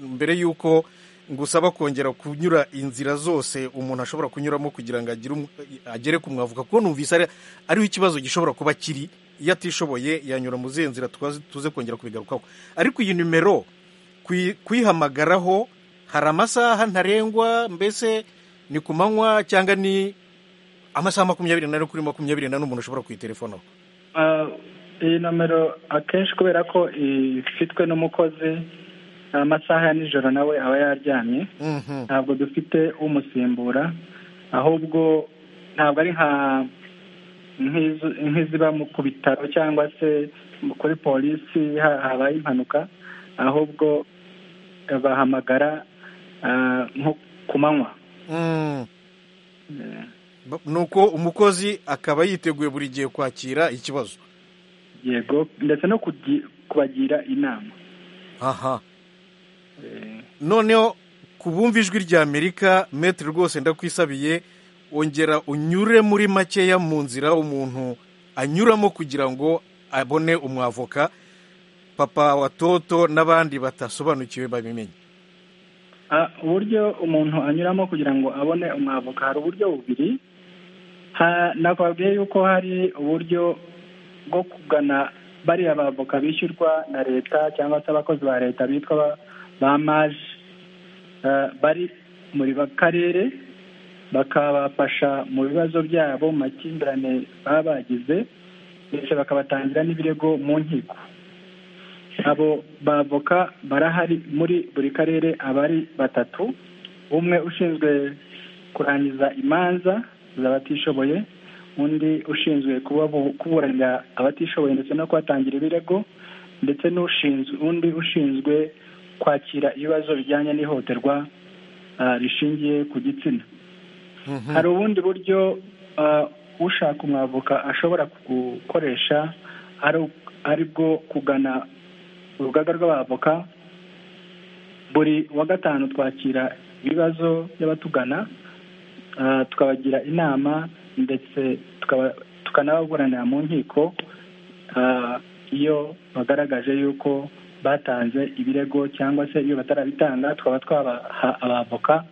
mbere y'uko ngusaba kongera kunyura inzira zose umuntu ashobora kunyuramo kugira ngo agire umu- agere ku mwavuka kuko numvise ari- ariho ikibazo gishobora kuba kiri iyo atishoboye yanyura mu zihe nzira tuze tuze kongera kubigarukaho ariko iyi nimero kuyi- kuyihamagaraho hari amasaha ntarengwa mbese ni ku manywa cyangwa ni amasaha makumyabiri n'ane kuri makumyabiri n'ane umuntu ashobora kuyitelefonaho Ah, iyi nomero akenshi kubera ko ifitwe n'umukozi amasaha ya nijoro nawe aba yaryamye ntabwo dufite umusimbura ahubwo ntabwo ari nka nk'izo- nk'iziba mu- ku bitaro cyangwa se kuri polisi ha- habaye impanuka ahubwo eh, bahamagara ah, nko ku manywa Mm. Ba- nuko umukozi akaba yiteguye buri gihe kwakira ikibazo yego ndetse no kugi- kubagira inama aha noneho ku bumva ijwi rya amerika metero rwose ndakwisabiye ongera unyure muri makeya mu nzira umuntu anyuramo kugira ngo abone umwavoka papa wa toto n'abandi batasobanukiwe babimenye Ah, uburyo umuntu anyuramo kugira ngo abone umwavoka hari uburyo bubiri Ha- nakubabwiye yuko hari uburyo bwo kugana bariya bavoka bishyurwa na leta cyangwa se abakozi ba leta bitwa ba- ba maji Ah, bari muri ba- karere bakabafasha mu bibazo byabo mu makimbirane baba bagize ndetse bakabatangira n'ibirego mu nkiko abo bavoka barahari muri buri karere aba ari batatu umwe ushinzwe kurangiza imanza z'abatishoboye undi ushinzwe kubabu- kuburanira abatishoboye ndetse no kubatangira ibirego ndetse n'ushinzwe undi ushinzwe kwakira ibibazo bijyanye n'ihohoterwa ah, rishingiye ku gitsina hari ubundi buryo ah, ushaka umwavoka ashobora gukoresha ari- ari bwo kugana urugaga rw'abavoka buri wa gatanu twakira ibibazo by'abatugana ah, tukabagira inama ndetse tukaba- tukanababuranira mu nkiko ah, iyo bagaragaje yuko batanze ibirego cyangwa se iyo batarabitanga tukaba twabaha abavoka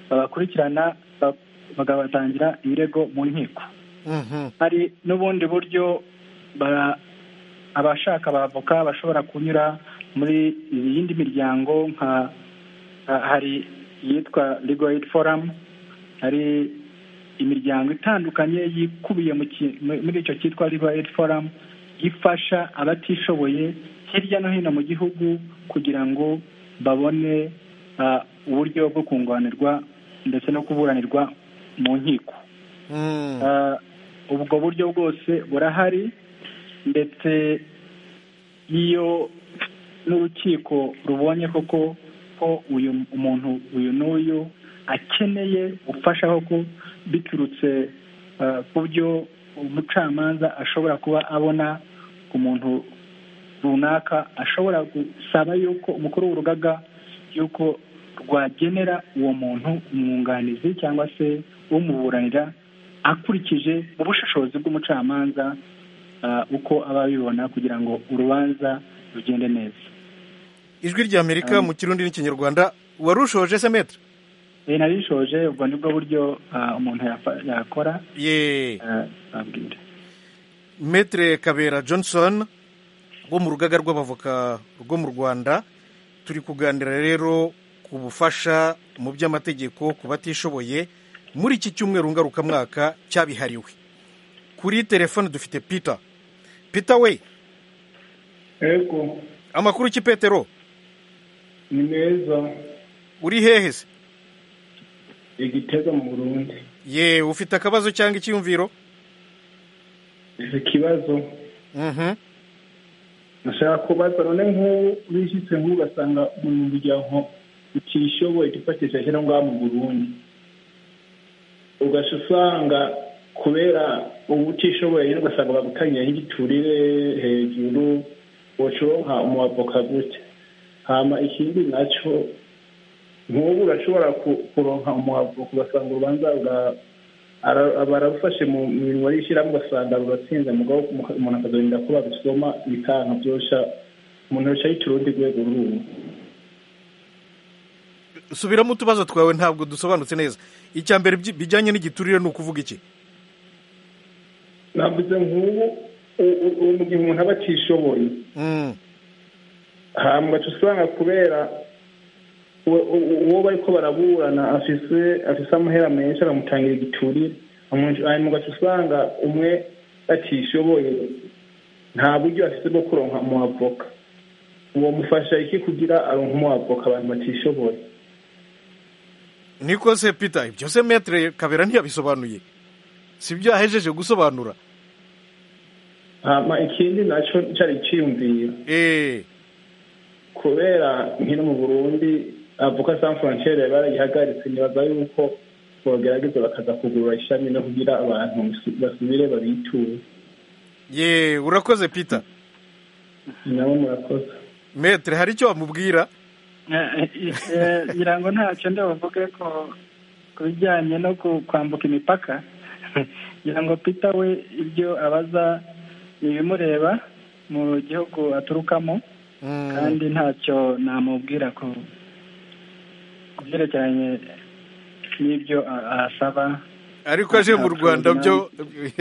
babakurikirana ba- bakabatangira ibirego mu nkiko hari n'ubundi buryo bara- abashaka abavoka bashobora kunyura muri iyindi miryango nka ha- hari iyitwa legal aid forum hari imiryango itandukanye yikubiye mu ki- mu- muri icyo cyitwa legal aid forum ifasha abatishoboye hirya no hino mu gihugu kugira ngo babone ah, uburyo bwo kunganirwa ndetse no kuburanirwa mu nkiko Ah, ubwo buryo bwose burahari ndetse iyo n'urukiko rubonye koko ko uyu umuntu uyu n'uyu akeneye ubufasha koko biturutse ah, ku byo umucamanza ashobora kuba abona ku muntu runaka ashobora gusaba yuko umukuru w'urugaga yuko rwagenera uwo muntu umwunganizi cyangwa se umuburanira akurikije ubushobozi bw'umucamanza uko aba abibona kugira ngo urubanza rugende neza ijwi rya amerika mu kirundi n'ikinyarwanda warushoje se metre iyi nari ishoje ubwo nibwo buryo umuntu yakora ye metre kabera johnson wo mu rugaga rw'abavoka rwo mu rwanda turi kuganira rero ku bufasha mu by'amategeko ku batishoboye muri iki cyumweru ngarukamwaka cyabihariwe kuri telefone dufite peter peter we yego amakuru ki petero ni meza uri hehe se igitega mu burundi ye ufite akabazo cyangwa icyumviro icyo kibazo nashaka kubaza none nk'ubu bishyitse nk'ugasanga umuryango utishoboye ufatishije ashyira ngaho mu burundi ugasha usanga kubera ubu utishoboye ugasanga bagutaniye nk'igiturire hejuru wocoronka umwavoka gutya hama ikindi nacyo nk'ubu urashobora kuronka umwavoka ugasanga urubanza barabufashe mu mirimo y'ishyirahamwe ugasanga ruratsinze mugabo umuntu akazarinda ko babisoma bikanka byosha umuntu yicaye yica urundi rwego rumwe subiramo utubazo twawe ntabwo dusobanutse neza icya mbere bijyanye n'igiturire ni ukuvuga iki navuze nk'ubu mu gihe umuntu aba atishoboye hambwa usanga kubera uwo bari ko baraburana afise afise amahera menshi aramutangira igiturire hanyuma ugaca usanga umwe atishoboye nta buryo afite bwo kuronka umuavoka uwo mufasha iki kugira aronka umuavoka abantu batishoboye niko se peter ibyo se metere kabera ntiyabisobanuye si ibyo yahejeje gusobanura hama ikindi nacyo cyari cyiyumvira kubera nkino mu burundi avuka san frontiere barayihagaritse nibaza yuko bogerageza bakaza kugurura ishami no kugira abantu basubire babituye ye urakoze peter nabo murakoze metere hari icyo wamubwira ngira ngo ntacyo ndabavuge ko ku bijyanye no kwambuka imipaka ngira ngo peter we ibyo abaza ni ibimureba mu gihugu aturukamo kandi ntacyo namubwira ku byerekeranye n'ibyo asaba ariko aje mu rwanda byo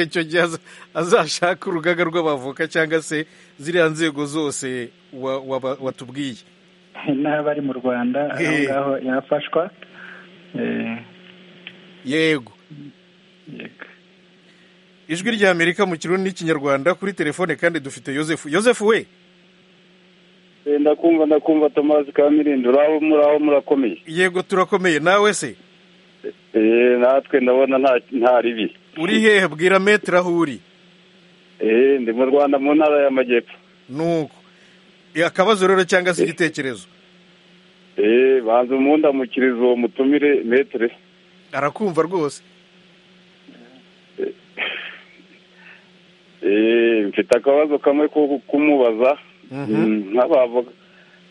icyo gihe azashaka urugaga rw'abavoka cyangwa se ziriya nzego zose watubwiye n'aba ari mu rwanda aho ngaho yafashwa yego ijwi rya amerika mu kirundi n'ikinyarwanda kuri telefone kandi dufite yosefu yosefu we ndakumva ndakumva tomasi ka mirindi uraho muraho murakomeye yego turakomeye nawe se eee natwe ndabona nta ribi uri hehe bwira metero aho uri eee ndi mu rwanda mu ntara y'amajyepfo nuko akabazo rero cyangwa se igitekerezo eee banza umundamukirizo uwo mutumire metere arakumva rwose eee mfite akabazo kamwe ko kumubaza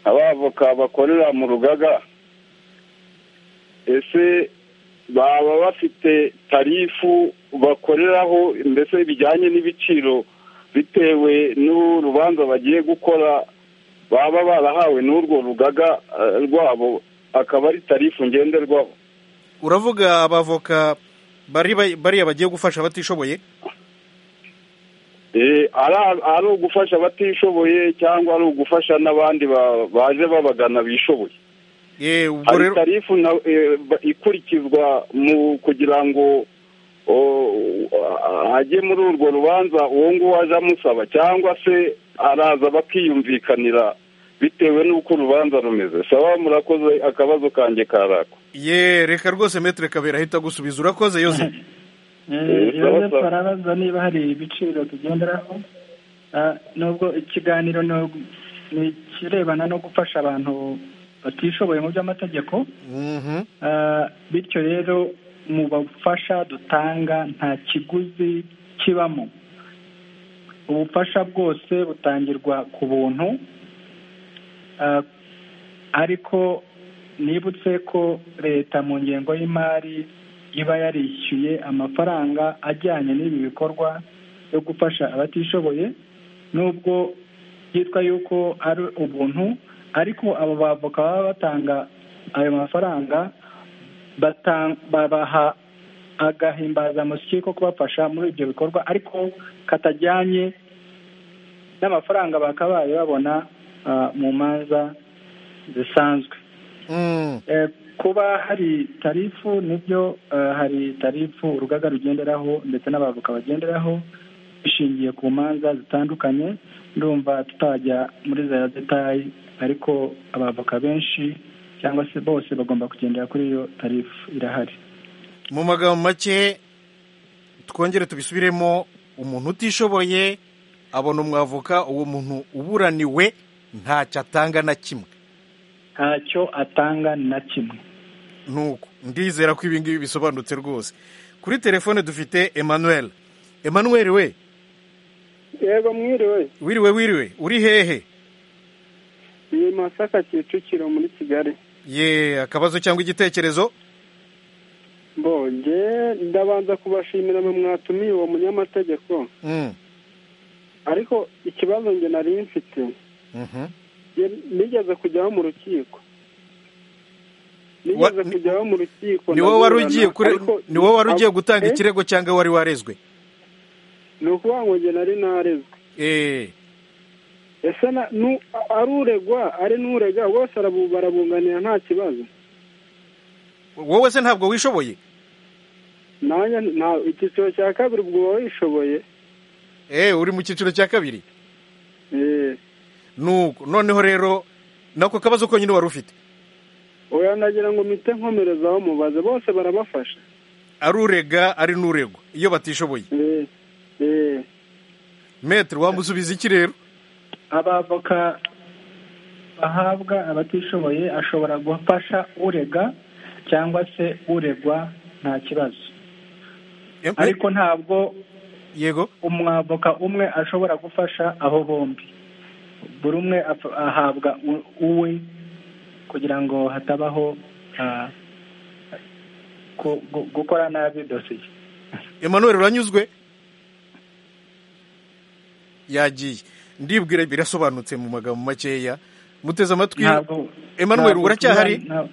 nk'abavoka bakorera mu rugaga ese baba bafite tarifu bakoreraho mbese bijyanye n'ibiciro bitewe n'urubanza bagiye gukora baba barahawe n'urwo rugaga rwabo akaba ari tarifu ngenderwaho uravuga abavoka bariya bagiye gufasha abatishoboye ari ugufasha abatishoboye cyangwa ari ugufasha n'abandi baje babagana bishoboye hari tarifu ikurikizwa mu kugira ngo ajye muri urwo rubanza uwo nguwo aje amusaba cyangwa se araza bakiyumvikanira bitewe n'uko urubanza rumeze sawa murakoze akabazo kanjye karako ye reka rwose metere kabera ahita agusubiza urakoze yose yosefu arabaza niba hari ibiciro tugenderaho nubwo ikiganiro ni ikirebana no gufasha abantu batishoboye mu by'amategeko bityo rero mu bufasha dutanga nta kiguzi kibamo ubufasha bwose butangirwa ku buntu ariko nibutse ko leta mu ngengo y'imari iba yarishyuye amafaranga ajyanye n'ibi bikorwa byo gufasha abatishoboye nubwo byitwa yuko ari ubuntu ariko abo bavoka baba batanga ayo mafaranga bata- babaha agahimbazamusyi ko kubafasha muri ibyo bikorwa ariko katajyanye n'amafaranga bakabaye babona ah, mu manza zisanzwe Eh, kuba hari tarifu nibyo eh, hari tarifu urugaga rugenderaho ndetse n'abavoka bagenderaho bishingiye ku manza zitandukanye ndumva tutajya muri za detayi ariko abavoka benshi cyangwa se bose bagomba kugendera kuri iyo tarifu irahari mu magambo make twongere tubisubiremo umuntu utishoboye abona umwavoka uwo muntu uburaniwe ntacyo atanga na kimwe ntacyo atanga na kimwe nuko ndizera ko ibi ngibi bisobanutse rwose kuri telefone dufite emmanuel emmanuel we yego mwiriwe wiriwe wiriwe uri hehe ni masaka kicukiro muri kigali ye akabazo cyangwa igitekerezo mbonge ndabanza kubashimira mwe mwatumiye uwo munyamategeko Mm, ariko ikibazo nge nari mfite mhm. nge nigeze kujyaho mu rukiko nigeze kujyaho mu rukiko ni wowe wari ndaburana, ugiye kure ariko- ni wowe wari ugiye gutanga Eh, ikirego cyangwa wari warezwe ni ukuvuga ngo nge nari narezwe eh ese na- nu- ari uregwa ari n'urega bose arabu- barabunganira nta kibazo wowe se ntabwo wishoboye nanjye nta- icyiciro cya kabiri ubwo uba wishoboye eh uri mu cyiciro cya kabiri eh nuko noneho rero nako kabazo konyine wari ufite oya nagira ngo mpite nkomerezaho mubaze bose barabafasha ari urega ari n'uregwa iyo batishoboye metere wamusubiza iki rero abavoka bahabwa abatishoboye ashobora gufasha urega cyangwa se uregwa nta kibazo ariko ntabwo yego umwavoka umwe ashobora gufasha abo bombi buri umwe af- ahabwa u- uwe kugira ngo hatabaho ah, gu- gu- gukora nabi dosiye emmanuel uranyuzwe yagiye ndibwira birasobanutse mu magambo makeya muteze amatwi Ntabwo- emmanuel ntabwo uracyahari tuba- nta-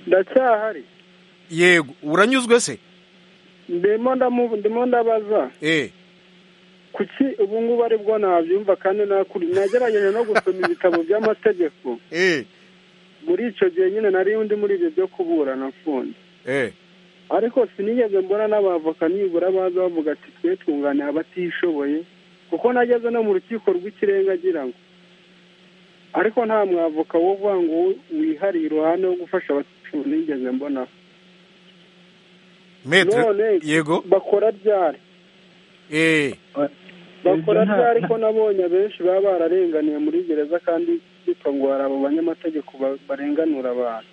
ndacyahari yego uranyuzwe se ndimo ndamu- ndimo ndabaza eh kuki ubu ngubu aribwo nabyumva kandi nakuri nagerageje no gusoma ibitabo by'amategeko muri icyo gihe nyine nari undi muri ibyo byo kuburana mfunze eh ariko sinigeze mbona n'abavoka nibura baza bavuga ati twe twunganira abatishoboye kuko nageze no mu rukiko rw'ikirenga agira ngo ariko nta mwavoka wo uvuga ngo wihariye iruhande wo gufasha abatishoboye nigeze mbona metere none yego bakora ryari eh bakora Ibyo nta- ryari ko nabonye abenshi baba bararenganiye muri gereza kandi byitwa ngo hari abo banyamategeko ba- barenganura abantu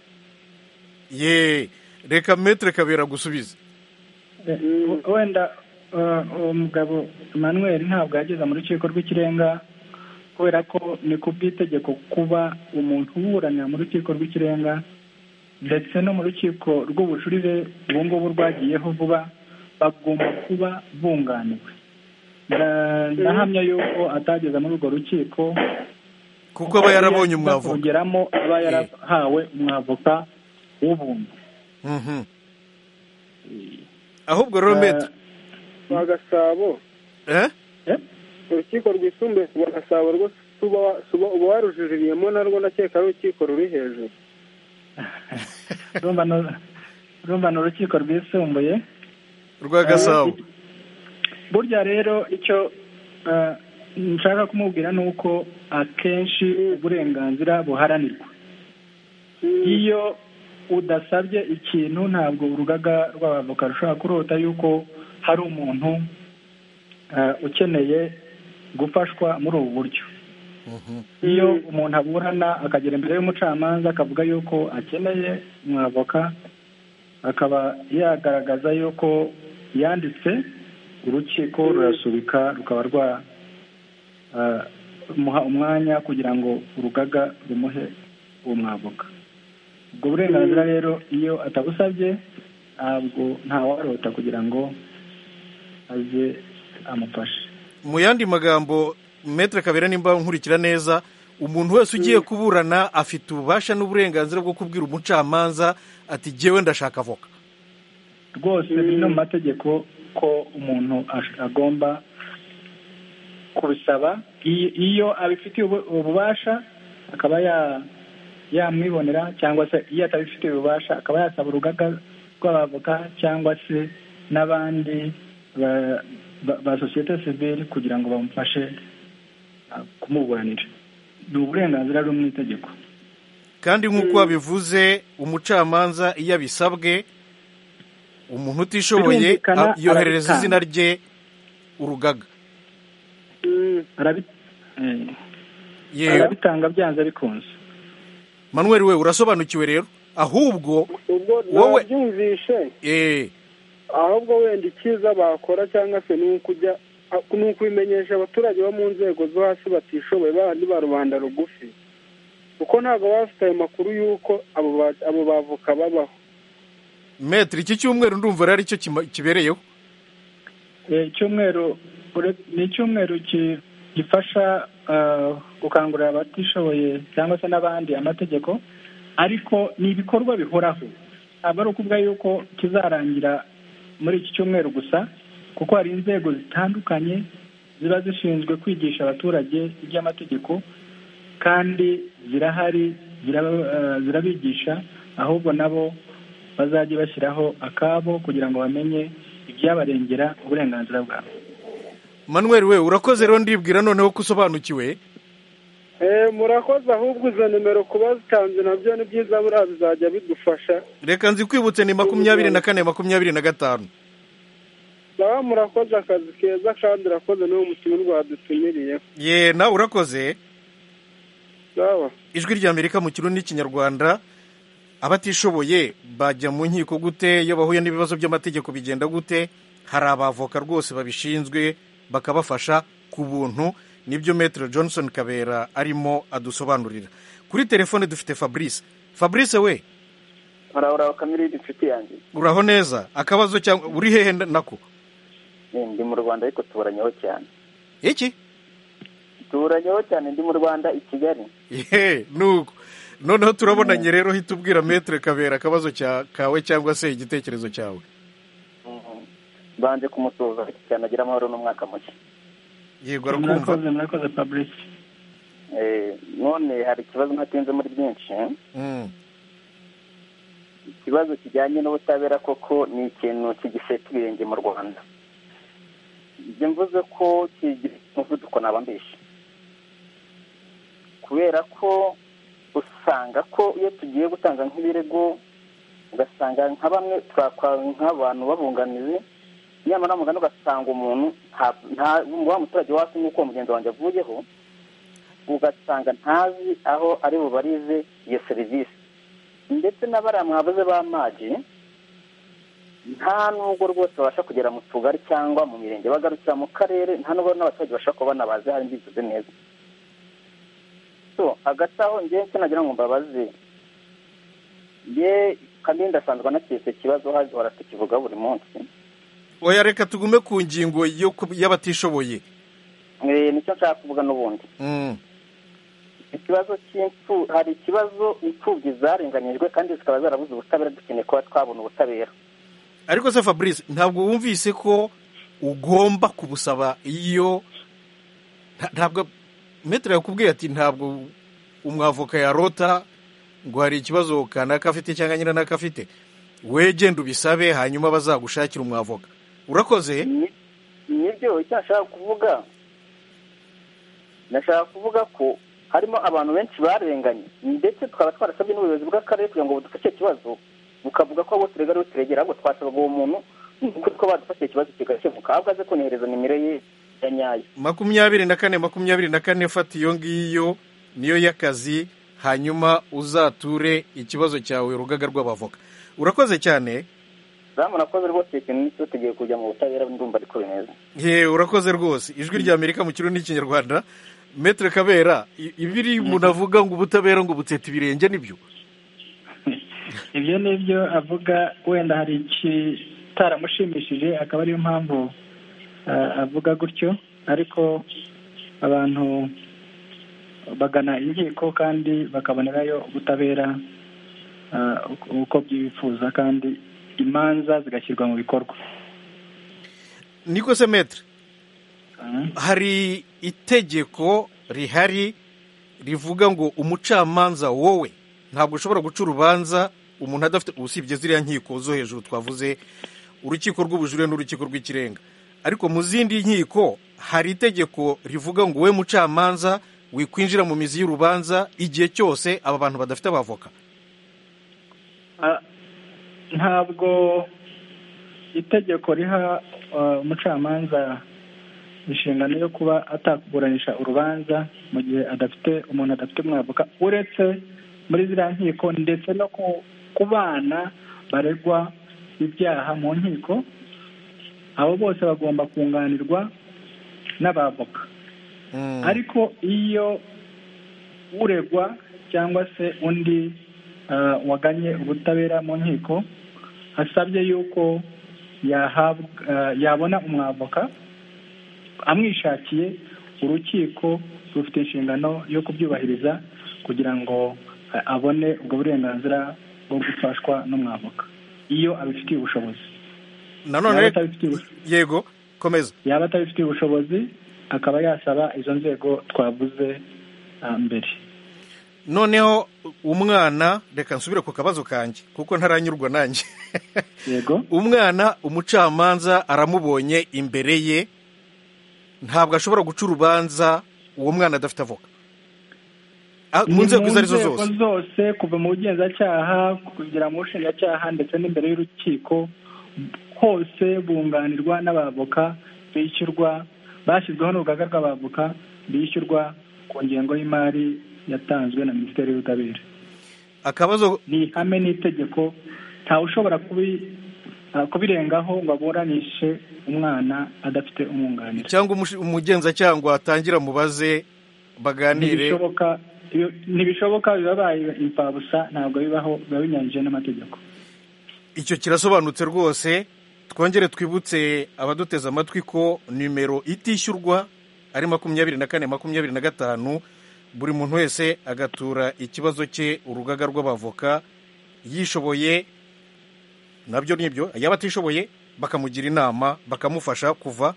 ye reka metere kabera gusubiza Eh, wenda eh, uwo mugabo emmanuel ntabwo yageze mu rukiko rw'ikirenga kubera ko ni ku bw'itegeko kuba umuntu uburanira mu rukiko rw'ikirenga ndetse no mu rukiko rw'ubujurire ubu ngubu rwagiyeho vuba bagomba kuba bunganiwe Nda- ndahamya yuko atageze muri urwo rukiko kuko aba yarabonye umwavoka. kongeramo aba yarahawe umwavoka w'ubuntu Mhm. ahubwo rero Eh, metere ba gasabo eh urukiko rwisumbuye rwa gasabo rwo suba suba uba warujuririyemo narwo ndakeka ari urukiko ruri hejuru urumva ni- urumva ni urukiko rwisumbuye rwa gasabo burya rero icyo eh, nshaka kumubwira ni uko akenshi uburenganzira buharanirwa iyo udasabye ikintu ntabwo urugaga rw'abavoka rushobora kurota yuko hari umuntu eh, ukeneye gufashwa muri ubu buryo iyo umuntu aburana akagera imbere y'umucamanza akavuga yuko akeneye umwavoka akaba yagaragaza yuko yanditse urukiko rurasubika rukaba rwa ah, muha umwanya kugira ngo urugaga rumuhe uwo mwavoka ubwo burenganzira rero iyo atabusabye ntabwo ntawarota kugira ngo aze amufashe mu yandi magambo metere kabera nimba nkurikira neza umuntu wese ugiye kuburana afite ububasha n'uburenganzira bwo kubwira umucamanza ati jyewe ndashaka avoka rwose biri no mu mategeko ko umuntu ash- agomba kubisaba iyo- iyo abifitiye ubu- ububasha akaba ya- yamwibonera cyangwa se iyo atabifitiye ububasha akaba yasaba urugaga rw'abavoka cyangwa se n'abandi ba- ba ba sosiyete sivile kugira ngo bamufashe ah, kumuburanira ni uburenganzira bwo mu itegeko kandi nk'uko wabivuze umucamanza iyo abisabwe umuntu utishoboye Birumvikana, a- yoherereza arabitanga. izina rye urugaga Arabi- eh, Yewe. arabitanga byanze bikunze manuel we urasobanukiwe rero ahubwo wowe nabyumvishe eh, ahubwo wenda icyiza bakora cyangwa se ni ukujya ni ukubimenyesha abaturage bo mu nzego zo hasi batishoboye bandi ba rubanda rugufi kuko ntabwo baba bafite ayo makuru y'uko abo ba- abo bavoka babaho metere iki cyumweru ndumva rero aricyo kima- kibereyeho Eh, icyumweru ure- ni icyumweru ki- gifasha ah, gukangurira abatishoboye cyangwa se n'abandi amategeko ariko ni ibikorwa bihoraho ntabwo ari ukuvuga yuko kizarangira muri iki cyumweru gusa kuko hari inzego zitandukanye ziba zishinzwe kwigisha abaturage iby'amategeko kandi zirahari ziraba- ah, zirabigisha ahubwo nabo bazajye bashyiraho akabo kugira ngo bamenye ibyabarengera uburenganzira bwabo manuel we urakoze rero ndibwira noneho ko usobanukiwe Eh, murakoze ahubwo izo nimero kuba zitanze nabyo ni byiza buriya bizajya bidufasha reka nzikwibutse ni makumyabiri na kane makumyabiri na gatanu nawe murakoze akazi keza kandi urakoze n'uwo mutima rwadutumiriye ye nawe urakoze sawa ijwi ry'amerika mu kirundi n'ikinyarwanda abatishoboye bajya mu nkiko gute iyo bahuye n'ibibazo by'amategeko bigenda gute hari abavoka rwose babishinzwe bakabafasha ku buntu nibyo metero johnson kabera arimo adusobanurira kuri telefone dufite fabrice fabrice we murabura kamere inshuti yanjye uraho neza akabazo cyangwa uri hehe nako Eh, ndi mu rwanda ariko tuburanyeho cyane iki tuburanyeho cyane ndi mu rwanda i kigali Yehe, nuko noneho turabonanye rero hita ubwira metere kabera akabazo cya- kawe cyangwa se igitekerezo cyawe Mhm. mbanje kumusuhuza cyane agira amahoro n'umwaka mushya yego arakumva murakoze fabrice Eh, none hari ikibazo ntatinze muri byinshi eh? Mm. ikibazo kijyanye n'ubutabera koko ni ikintu kigifite ubwenge mu rwanda njye mvuze ko kigira umuvuduko naba mbishe kubera ko usanga ko iyo tugiye gutanga nk'ibirego ugasanga nka bamwe twakwa nk'abantu babunganizi nyamara mugana ugasanga umuntu nta- nta wa muturage wasi nk'uko mugenzi wanjye avuyeho ugasanga ntazi aho ari bubarize iyo serivisi ndetse n'abariya mwavuze b'amazi nta nubwo rwose babasha kugera mu tugari cyangwa mu mirenge bagarukira mu karere nta nubwo n'abaturage bashobora kuba banabazi hari mbivuze neza so hagati aho njyewe icyo nagira ngo mbabaze ye kandi ndasanzwe anakiri icyo kibazo hahora tukivuga buri munsi oya reka tugume ku ngingo yo ku- y'abatishoboye Eh, nicyo nshaka kuvuga n'ubundi Mm. ikibazo cy'imfu hari ikibazo imfubyi zarenganyijwe kandi zikaba zarabuze ubutabera dukeneye kuba twabona ubutabera ariko se fabrice ntabwo wumvise ko ugomba kubusaba iyo nta- ntabwo metere yakubwiye ati ntabwo umwavoka yarota ngo hari ikibazo kanaka afite cyangwa nyiranaka afite we genda ubisabe hanyuma bazagushakira umwavoka urakoze nibyo icyo nashaka kuvuga nashaka kuvuga ko harimo abantu benshi barenganye ndetse twaba twarasabye n'ubuyobozi bw'akarere kugira ngo budufashe kibazo bukavuga ko abo turegera abo turegera ahubwo twasabaga uwo muntu nk'uko badufashe ikibazo kigakemuka ahubwo aze kunihereza nimero ye ya nyayo makumyabiri na kane makumyabiri na kane fata iyo ngiyo niyo y'akazi hanyuma uzature ikibazo cyawe urugaga rw'abavoka urakoze cyane zamu nakoze rwose ikintu n'icyo tugiye kujya mu butabera ndumva ariko bimeze ye urakoze rwose ijwi rya amerika mu kirundi n'ikinyarwanda metere kabera i- ibiri umuntu avuga ngo ubutabera ngo buteta ibirenge nibyo ibyo ni byo avuga wenda hari ikitaramushimishije akaba ariyo mpamvu ah, avuga gutyo ariko abantu bagana inkiko kandi bakabonerayo ubutabera ah, uko- uko byifuza kandi imanza zigashyirwa mu bikorwa niko se metre hari itegeko rihari rivuga ngo umucamanza wowe ntabwo ushobora guca urubanza umuntu adafite usibye ziriya nkiko zo hejuru twavuze urukiko rw'ubujurire n'urukiko rw'ikirenga ariko mu zindi nkiko hari itegeko rivuga ngo we mucamanza wikwinjira mu mizi y'urubanza igihe cyose aba bantu badafite abavoka Ah, ntabwo itegeko riha ah, umucamanza inshingano yo kuba atakuburanisha urubanza mu gihe adafite umuntu adafite umwavoka uretse muri ziriya nkiko ndetse no ku- ku bana baregwa ibyaha mu nkiko abo bose bagomba kunganirwa n'abavoka ariko iyo uregwa cyangwa se undi ah, waganye ubutabera mu nkiko asabye yuko yahabwa ah, yabona umwavoka amwishakiye urukiko rufite inshingano yo kubyubahiriza kugira ngo ah, abone ubwo burenganzira bwo gufashwa n'umwavoka iyo abifitiye ubushobozi nanone Yaba atabifitiye ubushobozi yego komeza yaba atabifitiye ubushobozi akaba yasaba izo nzego twavuze ah, mbere noneho umwana reka nsubire ku kabazo kanjye kuko ntaranyurwa nanjye yego umwana umucamanza aramubonye imbere ye ntabwo ashobora guca urubanza uwo mwana adafite avoka Ah, mu Ni nzego izo arizo nzego zose zose kuva mu bugenzacyaha kugera mu bushinjacyaha ndetse n'imbere y'urukiko hose bunganirwa n'abavoka bishyurwa bashyizweho n'urugaga rw'abavoka bishyurwa ku ngengo y'imari yatanzwe na minisiteri y'ubutabera akabazo ni ihame n'itegeko ntawe ushobora kubi- ah, kubirengaho ngo aburanishe umwana adafite umwunganira cyangwa umushi- umugenzacyaha ngo atangira mubaze baganire ntibishoboka iyo- ntibishoboka bibabaye imfabusa ntabwo bibaho biba binyanyije n'amategeko icyo kirasobanutse rwose twongere twibutse abaduteze amatwi ko nimero itishyurwa ari makumyabiri na kane makumyabiri na gatanu buri muntu wese agatura ikibazo cye urugaga rw'abavoka yishoboye nabyo nibyo yaba atishoboye bakamugira inama bakamufasha kuva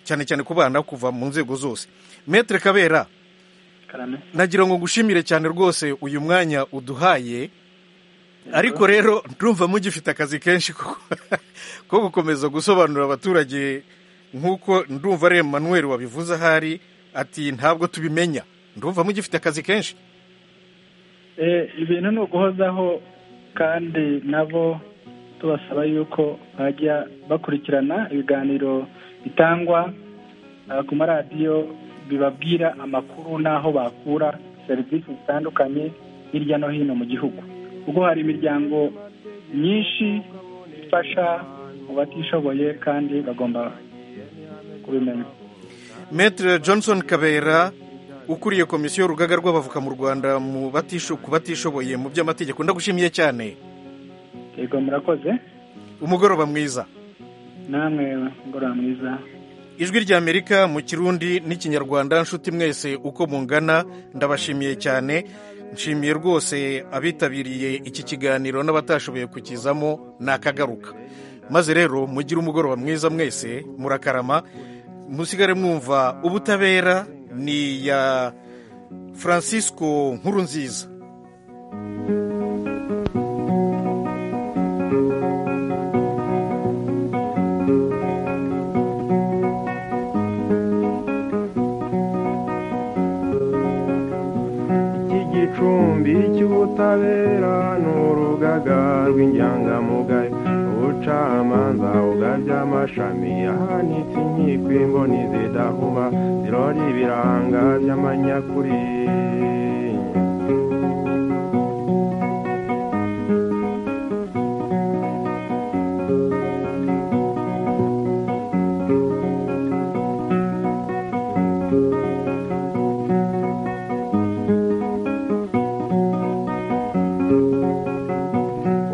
cyane cyane ku bana kuva mu nzego zose metere kabera karame nagira ngo ngushimire cyane rwose uyu mwanya uduhaye ariko rero ndumva mugifite akazi kenshi ko ko gukomeza gusobanurira abaturage nk'uko ndumva ari Emmanuel wabivuze ahari ati ntabwo tubimenya ndumva mugifite akazi kenshi Eh, ibintu ni uguhozaho kandi nabo tubasaba yuko bajya bakurikirana ibiganiro bitangwa ah, ku maradiyo bibabwira amakuru n'aho bakura serivisi zitandukanye hirya no hino mu gihugu kuko hari imiryango myinshi ifasha mu batishoboye kandi bagomba kubimenya Maître Johnson Kabera ukuriye komisiyo y'urugaga rw'abavoka mu Rwanda mu batisho ku batishoboye mu by'amategeko ndagushimiye cyane yego murakoze umugoroba mwiza namwe ngorora mwiza ijwi rya amerika mu kirundi n'ikinyarwanda nshuti mwese uko mungana ndabashimiye cyane nshimiye rwose abitabiriye iki kiganiro n'abatashoboye kukizamo nakagaruka maze rero mugire umugoroba mwiza mwese murakarama musigare mwumva ubutabera ni iya francisco nkurunziza iki gicumbi cy'ubutabera ni urugaga rw'inyangamugayo ubucamanza ugabye amashami ahanitse inkiko imboni zidahuma zirora ibiranga by'amanyakuri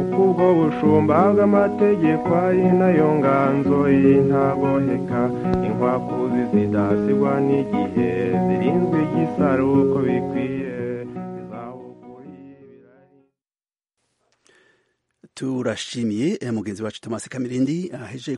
mbaga amategeko ari nayo nganzo y'intaboheka inkwakuzi zidasigwa n'igihe zirinzwe igisaro uko bikwiye turashimiye eh, mugenzi wacu Thomas Kamirindi aheje